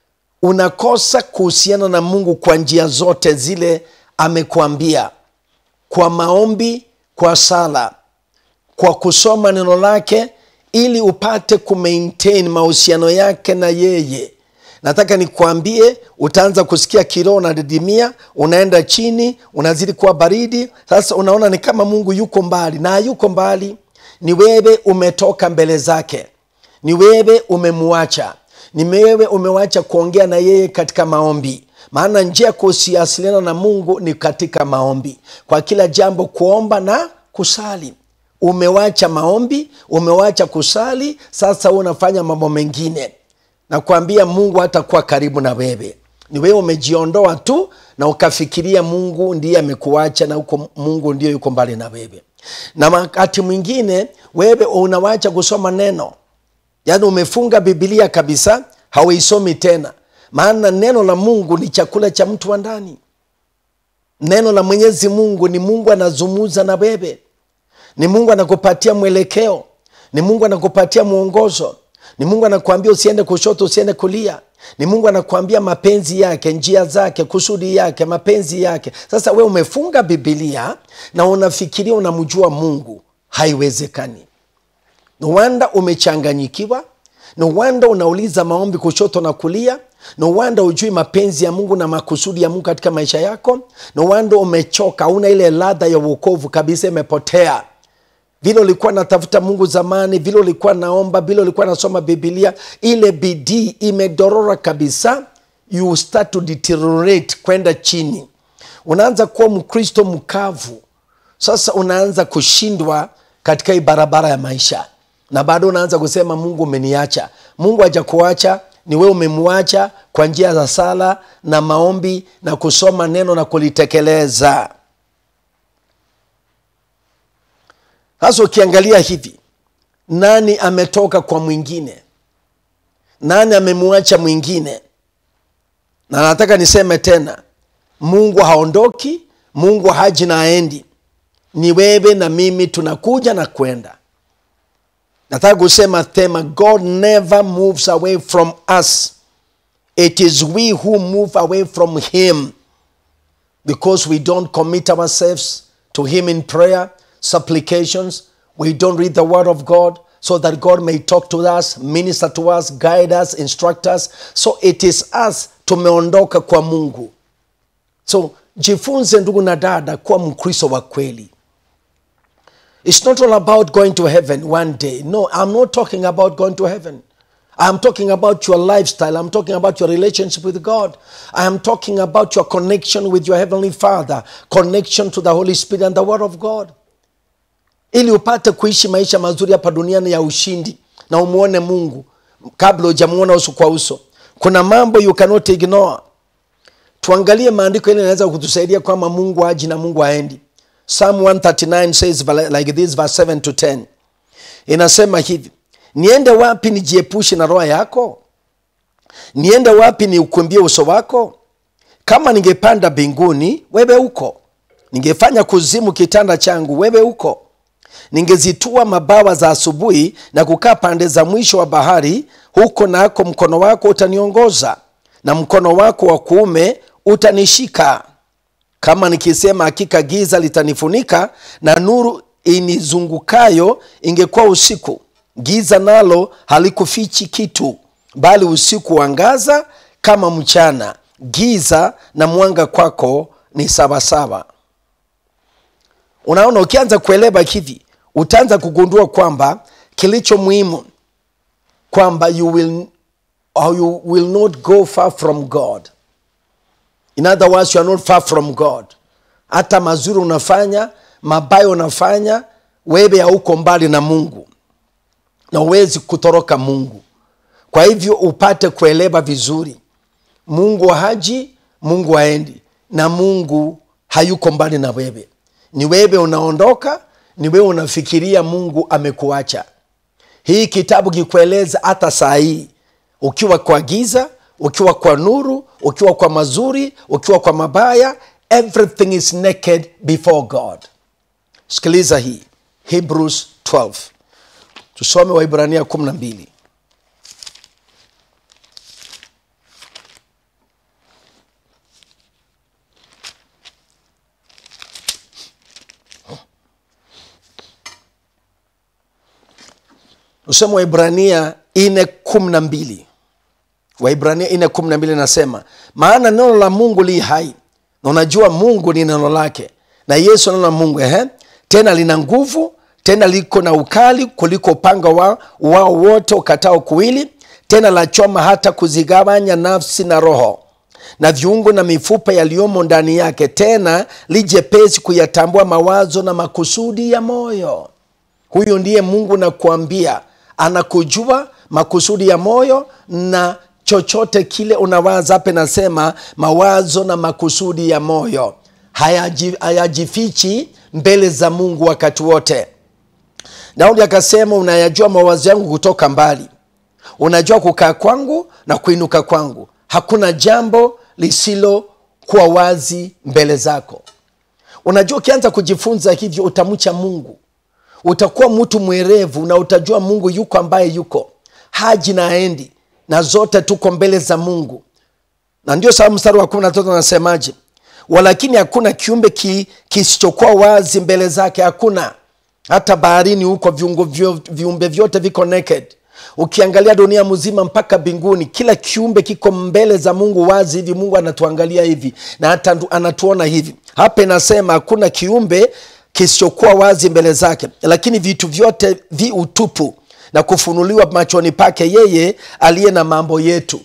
unakosa kuhusiana na mungu kwa njia zote zile amekuambia kwa maombi kwa sala kwa kusoma neno lake ili upate kumaintain mahusiano yake na yeye nataka nikuambie utaanza kusikia kiroho unadidimia unaenda chini unazidi kuwa baridi sasa unaona ni kama mungu yuko mbali na yuko mbali ni wewe umetoka mbele zake ni wewe umemwacha ni wewe umewacha kuongea na yeye katika maombi maana njia ya kusiasiliana na mungu ni katika maombi kwa kila jambo kuomba na kusali umewacha maombi umewacha kusali sasa hu unafanya mambo mengine na kuambia mungu hatakuwa karibu na wewe ni wewe umejiondoa tu na ukafikiria mungu ndiye amekuacha na uko, mungu ndio yuko mbali na wewe na wakati mwingine wewe unawacha kusoma neno yaani umefunga bibilia kabisa hauisomi tena maana neno la mungu ni chakula cha mtu wa ndani neno la mwenyezi mungu ni mungu anazumuza na wewe ni mungu anakupatia mwelekeo ni mungu anakupatia mwongozo ni mungu anakuambia usiende kushoto usiende kulia ni mungu anakuambia mapenzi yake njia zake kusudi yake mapenzi yake sasa we umefunga bibilia na unafikiria unamjua mungu haiwezekani no wanda umechanganyikiwa no wanda unauliza maombi kushoto na kulia no wanda ujui mapenzi ya mungu na makusudi ya mungu katika maisha yako no wanda umechoka una ile ladha ya uokovu kabisa imepotea vile ulikuwa natafuta mungu zamani vile ulikuwa naomba vile ulikuwa nasoma bibilia ile bidii imedorora kabisa you start to deteriorate kwenda chini unaanza kuwa mkristo mkavu sasa unaanza kushindwa katika hii barabara ya maisha na bado unaanza kusema mungu umeniacha mungu hajakuacha ni wewe umemwacha kwa njia za sala na maombi na kusoma neno na kulitekeleza sasa ukiangalia hivi nani ametoka kwa mwingine nani amemwacha mwingine na nataka niseme tena mungu haondoki mungu haji na aendi ni wewe na mimi tunakuja na kwenda nataka kusema thema god never moves away from us it is we who move away from him because we don't commit ourselves to him in prayer supplications we don't read the word of god so that god may talk to us minister to us guide us instruct us so it is us tumeondoka kwa mungu so jifunze ndugu na dada kuwa mkristo wa kweli It's not all about going to heaven one day. No, I'm not talking about going to heaven. I'm talking about your lifestyle. I'm talking about your relationship with God. I am talking about your connection with your Heavenly Father, connection to the Holy Spirit and the Word of God. Ili upate kuishi maisha mazuri hapa duniani ya ushindi na umwone Mungu kabla hujamuona uso kwa uso. Kuna mambo you cannot ignore. Tuangalie maandiko ili inaweza kutusaidia kwamba Mungu haji na Mungu haendi. Psalm 139 says like this verse 7 to 10. Inasema hivi, niende wapi nijiepushe na roho yako? Niende wapi niukimbie uso wako? Kama ningepanda mbinguni, wewe uko. Ningefanya kuzimu kitanda changu, wewe uko. Ningezitua mabawa za asubuhi na kukaa pande za mwisho wa bahari, huko nako mkono wako utaniongoza na mkono wako wa kuume utanishika kama nikisema hakika giza litanifunika na nuru inizungukayo ingekuwa usiku giza nalo halikufichi kitu bali usiku wangaza kama mchana giza na mwanga kwako ni sawasawa unaona ukianza kuelewa hivi utaanza kugundua kwamba kilicho muhimu kwamba you will, or you will not go far from god in other words you are not far from god hata mazuri unafanya mabaya unafanya wewe hauko mbali na mungu na uwezi kutoroka mungu kwa hivyo upate kuelewa vizuri mungu haji mungu haendi na mungu hayuko mbali na wewe ni wewe unaondoka ni wewe unafikiria mungu amekuacha hii kitabu kikueleza hata saa hii ukiwa kwa giza ukiwa kwa nuru ukiwa kwa mazuri ukiwa kwa mabaya everything is naked before god sikiliza hii hebrews 12 tusome waibrania 12 usome waibrania 4 12 waibrania 4 12 nasema maana neno la mungu li hai na unajua mungu ni neno lake na yesu neno la mungu ehe tena lina nguvu tena liko na ukali kuliko upanga wa, wao wote ukatao kuwili tena la choma hata kuzigawanya nafsi na roho na viungo na mifupa yaliyomo ndani yake tena lijepesi kuyatambua mawazo na makusudi ya moyo huyu ndiye mungu nakuambia anakujua makusudi ya moyo na chochote kile unawaza hape nasema mawazo na makusudi ya moyo hayaji- hayajifichi mbele za mungu wakati wote daudi akasema unayajua mawazo yangu kutoka mbali unajua kukaa kwangu na kuinuka kwangu hakuna jambo lisilokuwa wazi mbele zako unajua ukianza kujifunza hivyo utamcha mungu utakuwa mtu mwerevu na utajua mungu yuko ambaye yuko haji na aendi na zote tuko mbele za mungu na ndio sababu mstari wa kumi na tatu anasemaje walakini hakuna kiumbe ki, kisichokuwa wazi mbele zake hakuna hata baharini huko viungo vyo, viumbe vyote viko naked ukiangalia dunia mzima mpaka mbinguni kila kiumbe kiko mbele za mungu wazi hivi mungu anatuangalia hivi na hata ndu- anatuona hivi hapa inasema hakuna kiumbe kisichokuwa wazi mbele zake lakini vitu vyote vi utupu na kufunuliwa machoni pake yeye aliye na mambo yetu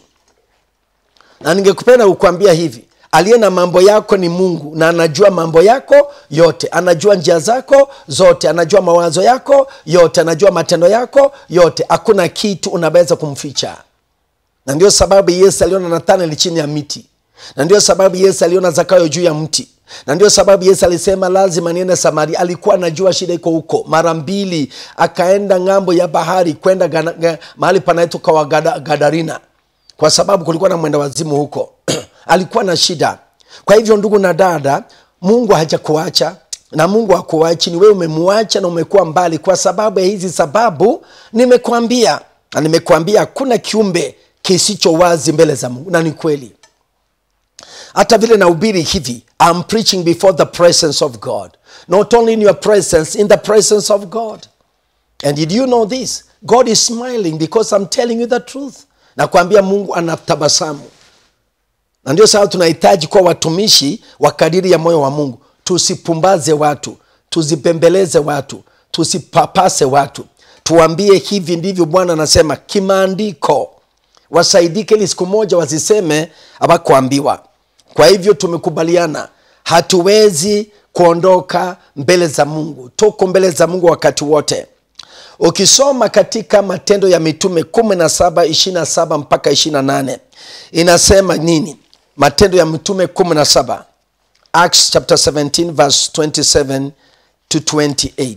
na ningekupenda kukwambia hivi aliye na mambo yako ni mungu na anajua mambo yako yote anajua njia zako zote anajua mawazo yako yote anajua matendo yako yote hakuna kitu unaweza kumficha na ndio sababu yesu aliona nathanaeli chini ya miti na ndio sababu yesu aliona zakayo juu ya mti na ndio sababu yesu alisema lazima niende samaria alikuwa anajua shida iko huko mara mbili akaenda ng'ambo ya bahari kwenda gana- ga- mahali panaitwa kwa Gada- gadarina kwa sababu kulikuwa na mwenda wazimu huko alikuwa na shida kwa hivyo ndugu na dada mungu hajakuacha na mungu akuachi ni wewe umemwacha na umekuwa mbali kwa sababu ya hizi sababu nimekwambia na nimekwambia hakuna kiumbe kisicho wazi mbele za mungu na ni kweli hata vile nahubiri hivi I'm preaching before the presence of god not only in your presence in the presence of god and did you know this god is smiling because i'm telling you the truth nakwambia mungu anatabasamu na ndio sababu tunahitaji kuwa watumishi wa kadiri ya moyo wa mungu tusipumbaze watu tuzipembeleze watu tusipapase watu tuambie hivi ndivyo bwana anasema kimaandiko wasaidike ili siku moja wasiseme awakuambiwa kwa hivyo tumekubaliana hatuwezi kuondoka mbele za mungu tuko mbele za mungu wakati wote ukisoma katika matendo ya mitume 17 27 mpaka 28 inasema nini matendo ya mitume 17 acts chapter 17 verse 27 to 28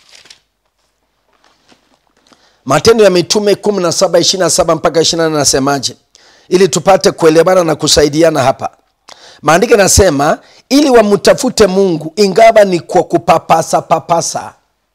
matendo ya mitume 17 27 mpaka 28 nasemaje ili tupate kuelewana na kusaidiana hapa maandiko yanasema ili wamtafute mungu ingawa ni kwa kupapasa papasa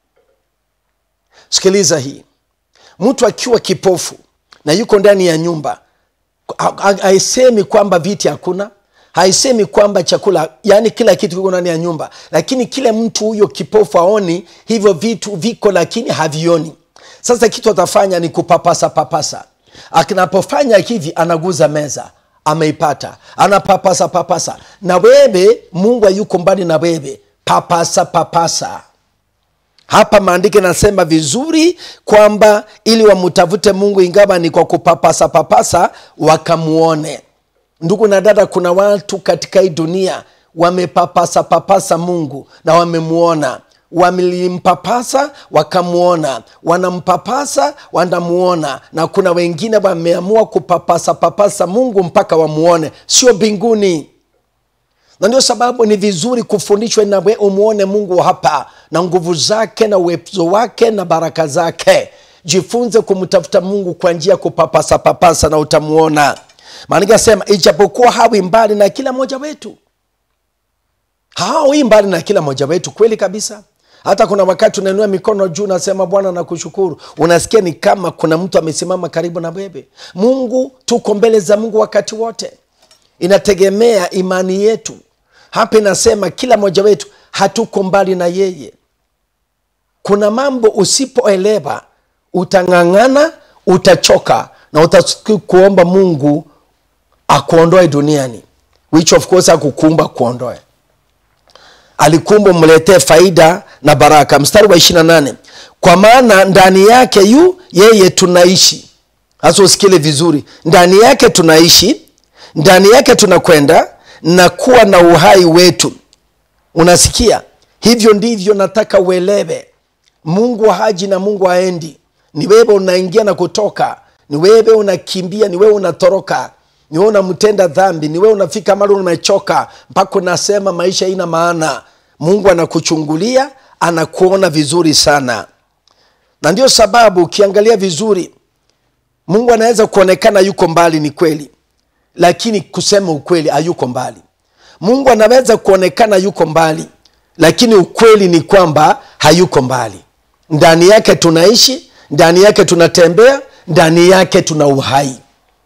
sikiliza hii mtu akiwa kipofu na yuko ndani ya nyumba ha- ha- haisemi kwamba viti hakuna haisemi kwamba chakula yani kila kitu kiko ndani ya nyumba lakini kile mtu huyo kipofu aoni hivyo vitu viko lakini havioni sasa kitu atafanya ni kupapasa papasa akinapofanya hivi anaguza meza ameipata anapapasa papasa na wewe mungu ayuko mbali na wewe papasa papasa hapa maandiko yanasema vizuri kwamba ili wamtafute mungu ingawa ni kwa kupapasa papasa wakamuone ndugu na dada kuna watu katika hii dunia wamepapasa papasa mungu na wamemuona wamelimpapasa wakamuona wanampapasa wanamuona na kuna wengine wameamua kupapasa papasa mungu mpaka wamuone sio mbinguni na ndio sababu ni vizuri kufundishwa nawe umwone mungu hapa na nguvu zake na uwezo wake na baraka zake jifunze kumtafuta mungu kwa njia ya kupapasa papasa na utamuona maanake asema ijapokuwa hawi mbali na kila mmoja wetu hawi mbali na kila mmoja wetu kweli kabisa hata kuna wakati unainua mikono juu unasema bwana nakushukuru unasikia ni kama kuna mtu amesimama karibu na wewe mungu tuko mbele za mungu wakati wote inategemea imani yetu hapa inasema kila mmoja wetu hatuko mbali na yeye kuna mambo usipoelewa utang'ang'ana utachoka na utasikia kuomba mungu akuondoe duniani which of course akukumba kuondoe alikumba mletee faida na baraka mstari wa 28 kwa maana ndani yake yu yeye tunaishi hasa usikile vizuri ndani yake tunaishi ndani yake tunakwenda na kuwa na uhai wetu unasikia hivyo ndivyo nataka uelewe mungu haji na mungu haendi ni wewe unaingia na kutoka ni wewe unakimbia ni wewe unatoroka ni wewe unamtenda dhambi ni wewe unafika mali umechoka mpaka unasema maisha ina maana mungu anakuchungulia anakuona vizuri sana na ndio sababu ukiangalia vizuri mungu anaweza kuonekana yuko mbali ni kweli lakini kusema ukweli hayuko mbali mungu anaweza kuonekana yuko mbali lakini ukweli ni kwamba hayuko mbali ndani yake tunaishi ndani yake tunatembea ndani yake tuna uhai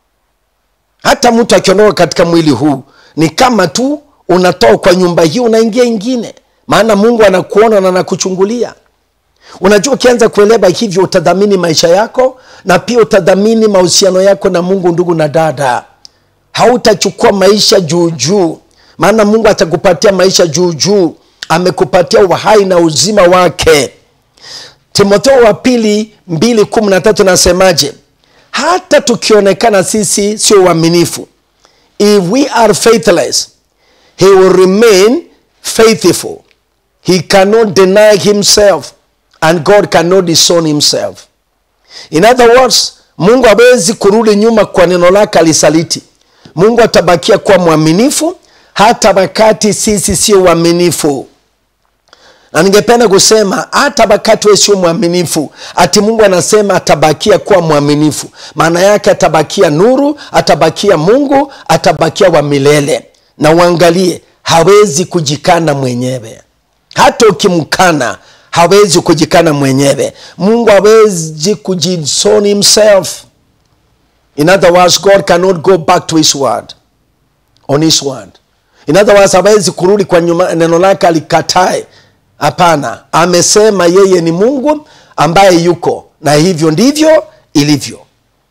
hata mtu akiondoka katika mwili huu ni kama tu unatoka kwa nyumba hii unaingia ingine maana mungu anakuona na anakuchungulia unajua ukianza kuelewa hivyo utadhamini maisha yako na pia utadhamini mahusiano yako na mungu ndugu na dada hautachukua maisha juujuu maana mungu atakupatia maisha juujuu amekupatia uhai na uzima wake timotheo wa pili 213 nasemaje hata tukionekana sisi sio uaminifu if we are faithless he will remain faithful he cannot deny himself and god cannot disown himself in other words mungu hawezi kurudi nyuma kwa neno lake alisaliti mungu atabakia kuwa mwaminifu hata wakati sisi sio uaminifu na ningependa kusema hata wakati we sio mwaminifu ati mungu anasema atabakia kuwa mwaminifu maana yake atabakia nuru atabakia mungu atabakia wa milele na uangalie hawezi kujikana mwenyewe hata ukimkana hawezi kujikana mwenyewe mungu hawezi kujison himself in other words god cannot go back to his word on his word in other words hawezi kurudi kwa nyuma neno lake alikatae hapana amesema yeye ni mungu ambaye yuko na hivyo ndivyo ilivyo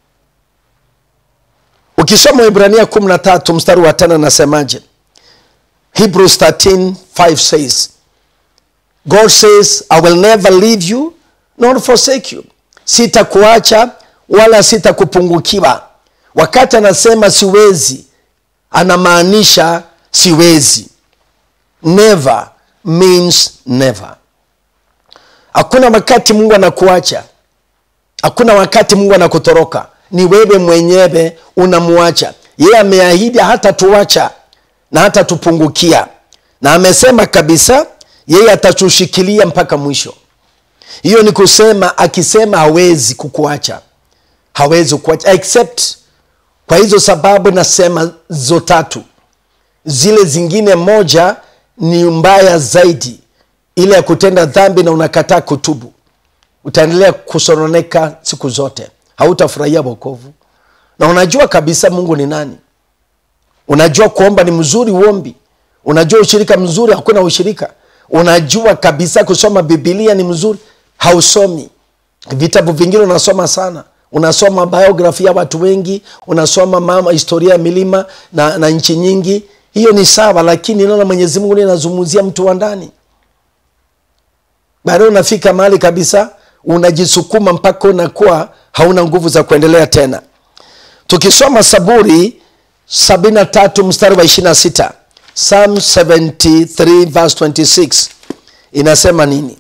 ukisoma ibrania 13 mstari wa tano nasemaje hebrews 13 5 says god says i will never leave you nor forsake you sitakuacha wala sitakupungukiwa wakati anasema siwezi anamaanisha siwezi never means never hakuna wakati mungu anakuacha hakuna wakati mungu anakutoroka ni wewe mwenyewe unamwacha yeye ameahidi hata tuacha na hata tupungukia na amesema kabisa yeye atatushikilia mpaka mwisho hiyo ni kusema akisema hawezi kukuacha hawezi kuacha except kwa hizo sababu nasema zo tatu zile zingine moja ni mbaya zaidi ile ya kutenda dhambi na unakataa kutubu utaendelea kusononeka siku zote hautafurahia wokovu na unajua kabisa mungu ni nani unajua kuomba ni mzuri uombi unajua ushirika mzuri hakuna ushirika unajua kabisa kusoma bibilia ni mzuri hausomi vitabu vingine unasoma sana unasoma biography ya watu wengi unasoma mama historia ya milima na, na nchi nyingi hiyo ni sawa lakini naona mwenyezi mungu linazungumzia mtu wa ndani baadaye unafika mahali kabisa unajisukuma mpaka unakuwa hauna nguvu za kuendelea tena tukisoma saburi 73 mstari wa 26 psalm 73 verse 26 inasema nini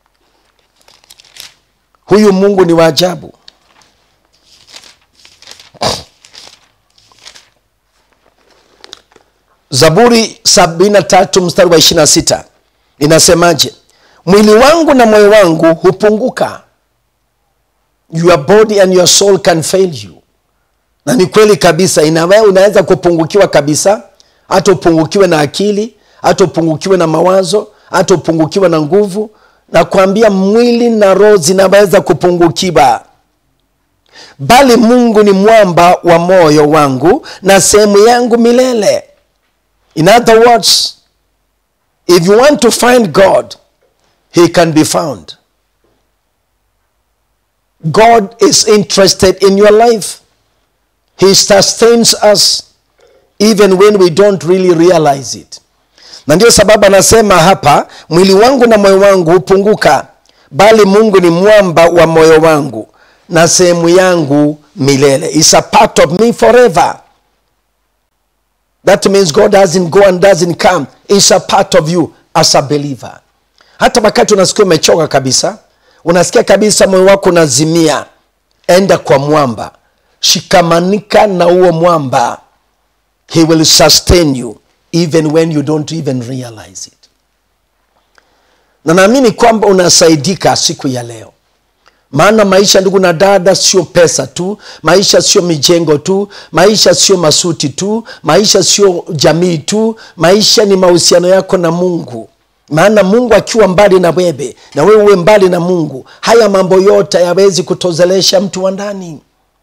huyu mungu ni wa ajabu zaburi 73 mstari wa 26 inasemaje mwili wangu na moyo wangu hupunguka your body and your soul can fail you na ni kweli kabisa inawe unaweza kupungukiwa kabisa hata upungukiwe na akili hata upungukiwe na mawazo hata upungukiwe na nguvu na kuambia mwili na roho zinaweza kupungukiwa bali mungu ni mwamba wa moyo wangu na sehemu yangu milele in other words if you want to find god he can be found god is interested in your life he sustains us even when we don't really realize it na ndio sababu anasema hapa mwili wangu na moyo wangu hupunguka bali mungu ni mwamba wa moyo wangu na sehemu yangu milele is a part of me forever that means god doesn't go and doesn't come is a part of you as a believer hata wakati unasikia umechoka kabisa unasikia kabisa moyo wako unazimia enda kwa mwamba shikamanika na huo mwamba he will sustain you even when you don't even realize it na naamini kwamba unasaidika siku ya leo maana maisha ndugu na dada sio pesa tu maisha sio mijengo tu maisha sio masuti tu maisha sio jamii tu maisha ni mahusiano yako na mungu maana mungu akiwa mbali na wewe na wewe uwe mbali na mungu haya mambo yote hayawezi kutozelesha mtu wa ndani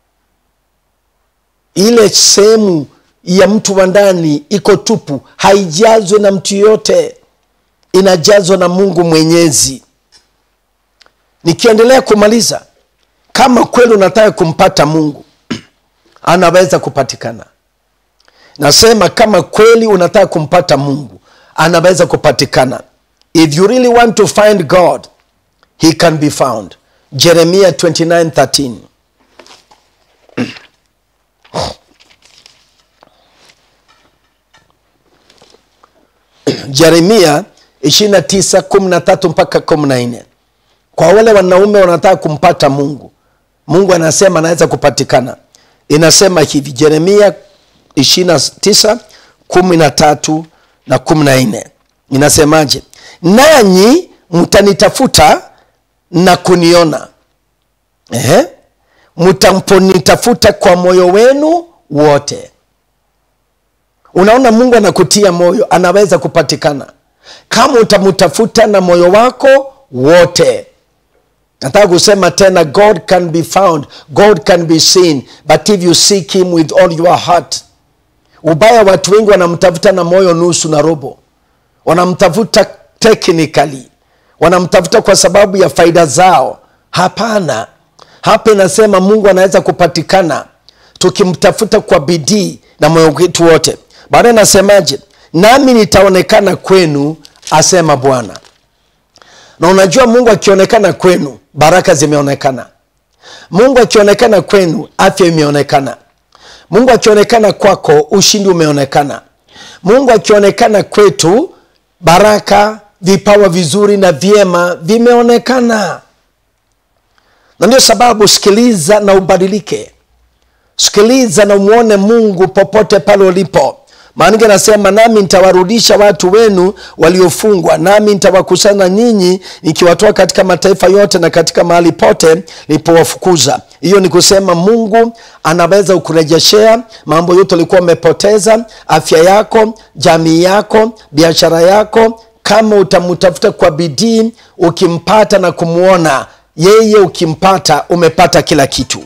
ile sehemu ya mtu wa ndani iko tupu haijazwe na mtu yoyote inajazwa na mungu mwenyezi nikiendelea kumaliza kama kweli unataka kumpata mungu anaweza kupatikana nasema kama kweli unataka kumpata mungu anaweza kupatikana if you really want to find god he can be found jeremia 2913 jeremia 29 13 mpaka 14 kwa wale wanaume wanataka kumpata mungu mungu anasema anaweza kupatikana inasema hivi jeremia 29 13 na 14 inasemaje nanyi mtanitafuta na kuniona Ehe. mtamponitafuta kwa moyo wenu wote unaona mungu anakutia moyo anaweza kupatikana kama utamtafuta na moyo wako wote nataka kusema tena god can be found god can be seen but if you seek him with all your heart ubaya watu wengi wanamtafuta na moyo nusu na robo wanamtafuta technically wanamtafuta kwa sababu ya faida zao hapana hapa inasema mungu anaweza kupatikana tukimtafuta kwa bidii na moyo wetu wote baadaye nasemaje nami nitaonekana kwenu asema bwana na unajua mungu akionekana kwenu baraka zimeonekana mungu akionekana kwenu afya imeonekana mungu akionekana kwako ushindi umeonekana mungu akionekana kwetu baraka vipawa vizuri na vyema vimeonekana na ndio sababu sikiliza na ubadilike sikiliza na umwone mungu popote pale ulipo maanake nasema nami nitawarudisha watu wenu waliofungwa nami nitawakusanya nyinyi nikiwatoa katika mataifa yote na katika mahali pote nilipowafukuza hiyo ni kusema mungu anaweza kukurejeshea mambo yote ulikuwa umepoteza afya yako jamii yako biashara yako kama utamtafuta kwa bidii ukimpata na kumwona yeye ukimpata umepata kila kitu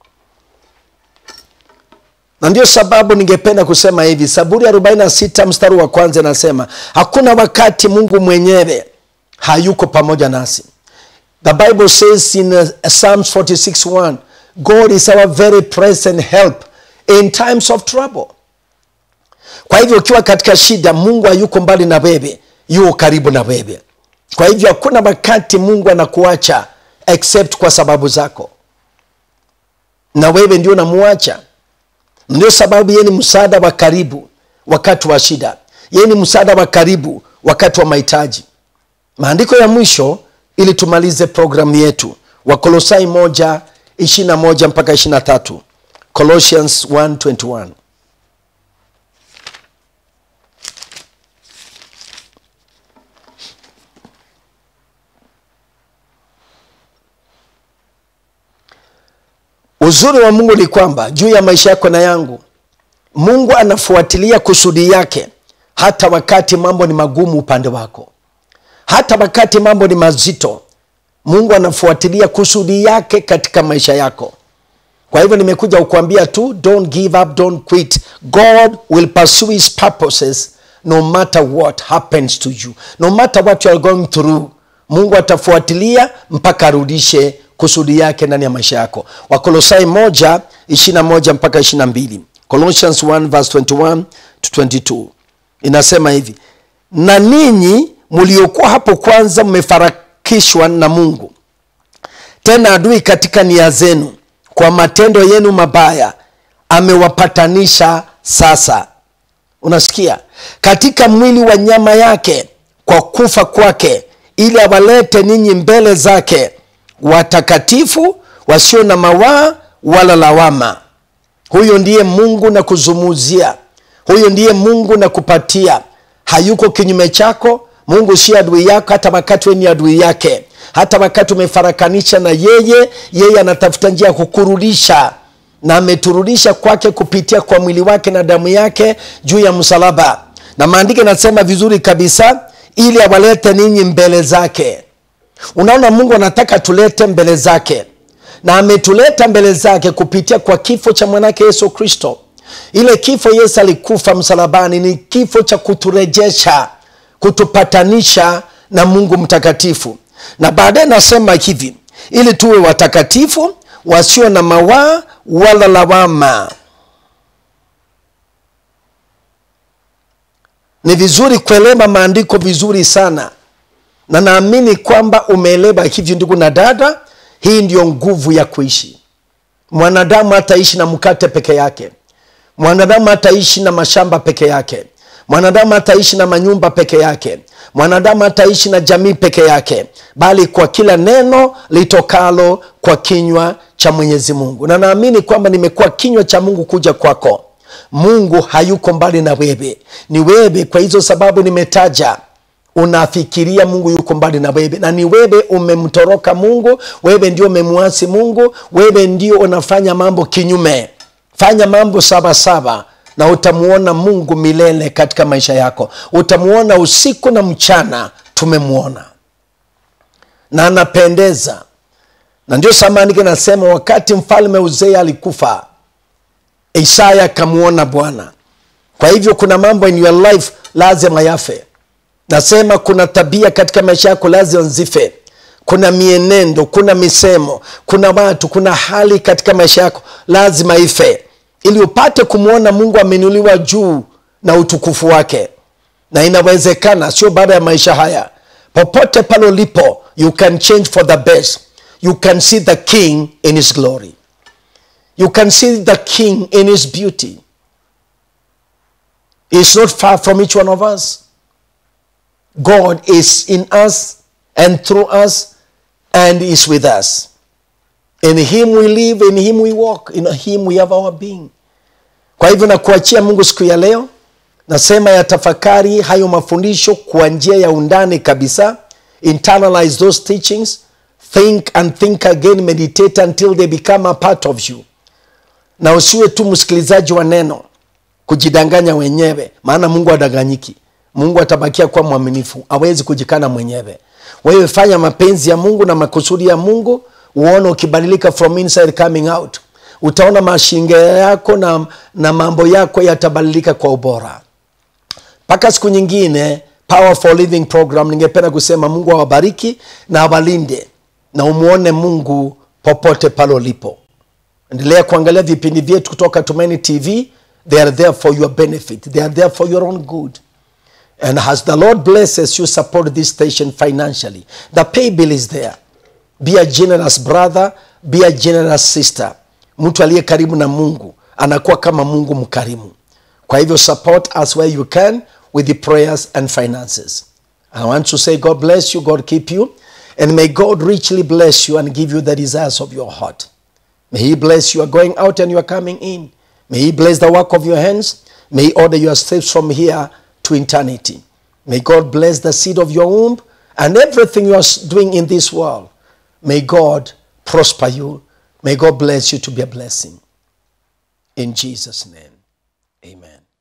na ndio sababu ningependa kusema hivi saburi 46 mstari wa kwanza inasema hakuna wakati mungu mwenyewe hayuko pamoja nasi the bible says in uh, psalms 46 god is our very present help in times of trouble kwa hivyo ukiwa katika shida mungu hayuko mbali na wewe yuko karibu na wewe kwa hivyo hakuna wakati mungu anakuacha except kwa sababu zako na wewe ndio unamuacha ndio sababu yeye ni msaada wa karibu wakati wa shida yeye ni msaada wa karibu wakati wa mahitaji maandiko ya mwisho ili tumalize programu yetu wakolosai moja ishirina moja mpaka ishirina tatu colossians 121 uzuri wa mungu ni kwamba juu ya maisha yako na yangu mungu anafuatilia kusudi yake hata wakati mambo ni magumu upande wako hata wakati mambo ni mazito mungu anafuatilia kusudi yake katika maisha yako kwa hivyo nimekuja kukuambia tu don't give up don't quit god will pursue his purposes no matter what happens to you no matter what you are going through mungu atafuatilia mpaka arudishe kusudi yake ndani ya maisha yako wakolosai moja ishirina moja mpaka ishirina mbili colossians 1 verse 21 to 22 inasema hivi na ninyi mliokuwa hapo kwanza mmefarakishwa na mungu tena adui katika nia zenu kwa matendo yenu mabaya amewapatanisha sasa unasikia katika mwili wa nyama yake kwa kufa kwake ili awalete ninyi mbele zake watakatifu wasio na mawaa wala lawama huyo ndiye mungu na kuzumuzia huyo ndiye mungu na kupatia hayuko kinyume chako mungu si adui yako hata wakati we ni adui yake hata wakati umefarakanisha na yeye yeye anatafuta njia ya kukurudisha na ameturudisha kwake kupitia kwa mwili wake na damu yake juu ya msalaba na maandiko yanasema vizuri kabisa ili awalete ninyi mbele zake unaona mungu anataka tulete mbele zake na ametuleta mbele zake kupitia kwa kifo cha mwanake yesu kristo ile kifo yesu alikufa msalabani ni kifo cha kuturejesha kutupatanisha na mungu mtakatifu na baadaye nasema hivi ili tuwe watakatifu wasio na mawaa wala lawama ni vizuri kuelewa maandiko vizuri sana na naamini kwamba umeelewa hivyo ndugu na dada hii ndiyo nguvu ya kuishi mwanadamu hataishi na mkate peke yake mwanadamu hataishi na mashamba peke yake mwanadamu hataishi na manyumba peke yake mwanadamu hataishi na jamii peke yake bali kwa kila neno litokalo kwa kinywa cha mwenyezi mungu na naamini kwamba nimekuwa kinywa cha mungu kuja kwako mungu hayuko mbali na wewe ni wewe kwa hizo sababu nimetaja unafikiria mungu yuko mbali na wewe na ni wewe umemtoroka mungu wewe ndio umemwasi mungu wewe ndio unafanya mambo kinyume fanya mambo sawasawa na utamuona mungu milele katika maisha yako utamuona usiku na mchana tumemwona na anapendeza na ndio samanike nasema wakati mfalme uzea alikufa isaya akamwona bwana kwa hivyo kuna mambo in your life lazima yafe nasema kuna tabia katika maisha yako lazima zife kuna mienendo kuna misemo kuna watu kuna hali katika maisha yako lazima ife ili upate kumwona mungu ameinuliwa juu na utukufu wake na inawezekana sio baada ya maisha haya popote pale ulipo you can change for the best you can see the king in his glory you can see the king in his beauty is not far from each one of us god is in us and through us and is with us in him we live in him we walk in him we have our being kwa hivyo nakuachia mungu siku ya leo nasema ya tafakari hayo mafundisho kwa njia ya undani kabisa internalize those teachings think and think again meditate until they become a part of you na usiwe tu msikilizaji wa neno kujidanganya wenyewe maana mungu adanganyiki mungu atabakia kuwa mwaminifu awezi kujikana mwenyewe wewe fanya mapenzi ya mungu na makusudi ya mungu uone ukibadilika from inside coming out utaona mashinge yako na, na mambo yako yatabadilika kwa ubora mpaka siku nyingine power for living program ningependa kusema mungu awabariki na awalinde na umwone mungu popote pale ulipo endelea kuangalia vipindi vyetu kutoka tumaini tv they are there for your benefit they are there for your own good and as the lord blesses you support this station financially the pay bill is there be a generous brother be a generous sister mtu aliye karibu na mungu anakuwa kama mungu mkarimu kwa hivyo support us where you can with the prayers and finances i want to say god bless you god keep you and may god richly bless you and give you the desires of your heart may he bless you are going out and you are coming in may he bless the work of your hands may he order your steps from here to eternity may god bless the seed of your womb and everything you are doing in this world may god prosper you may god bless you to be a blessing in jesus name amen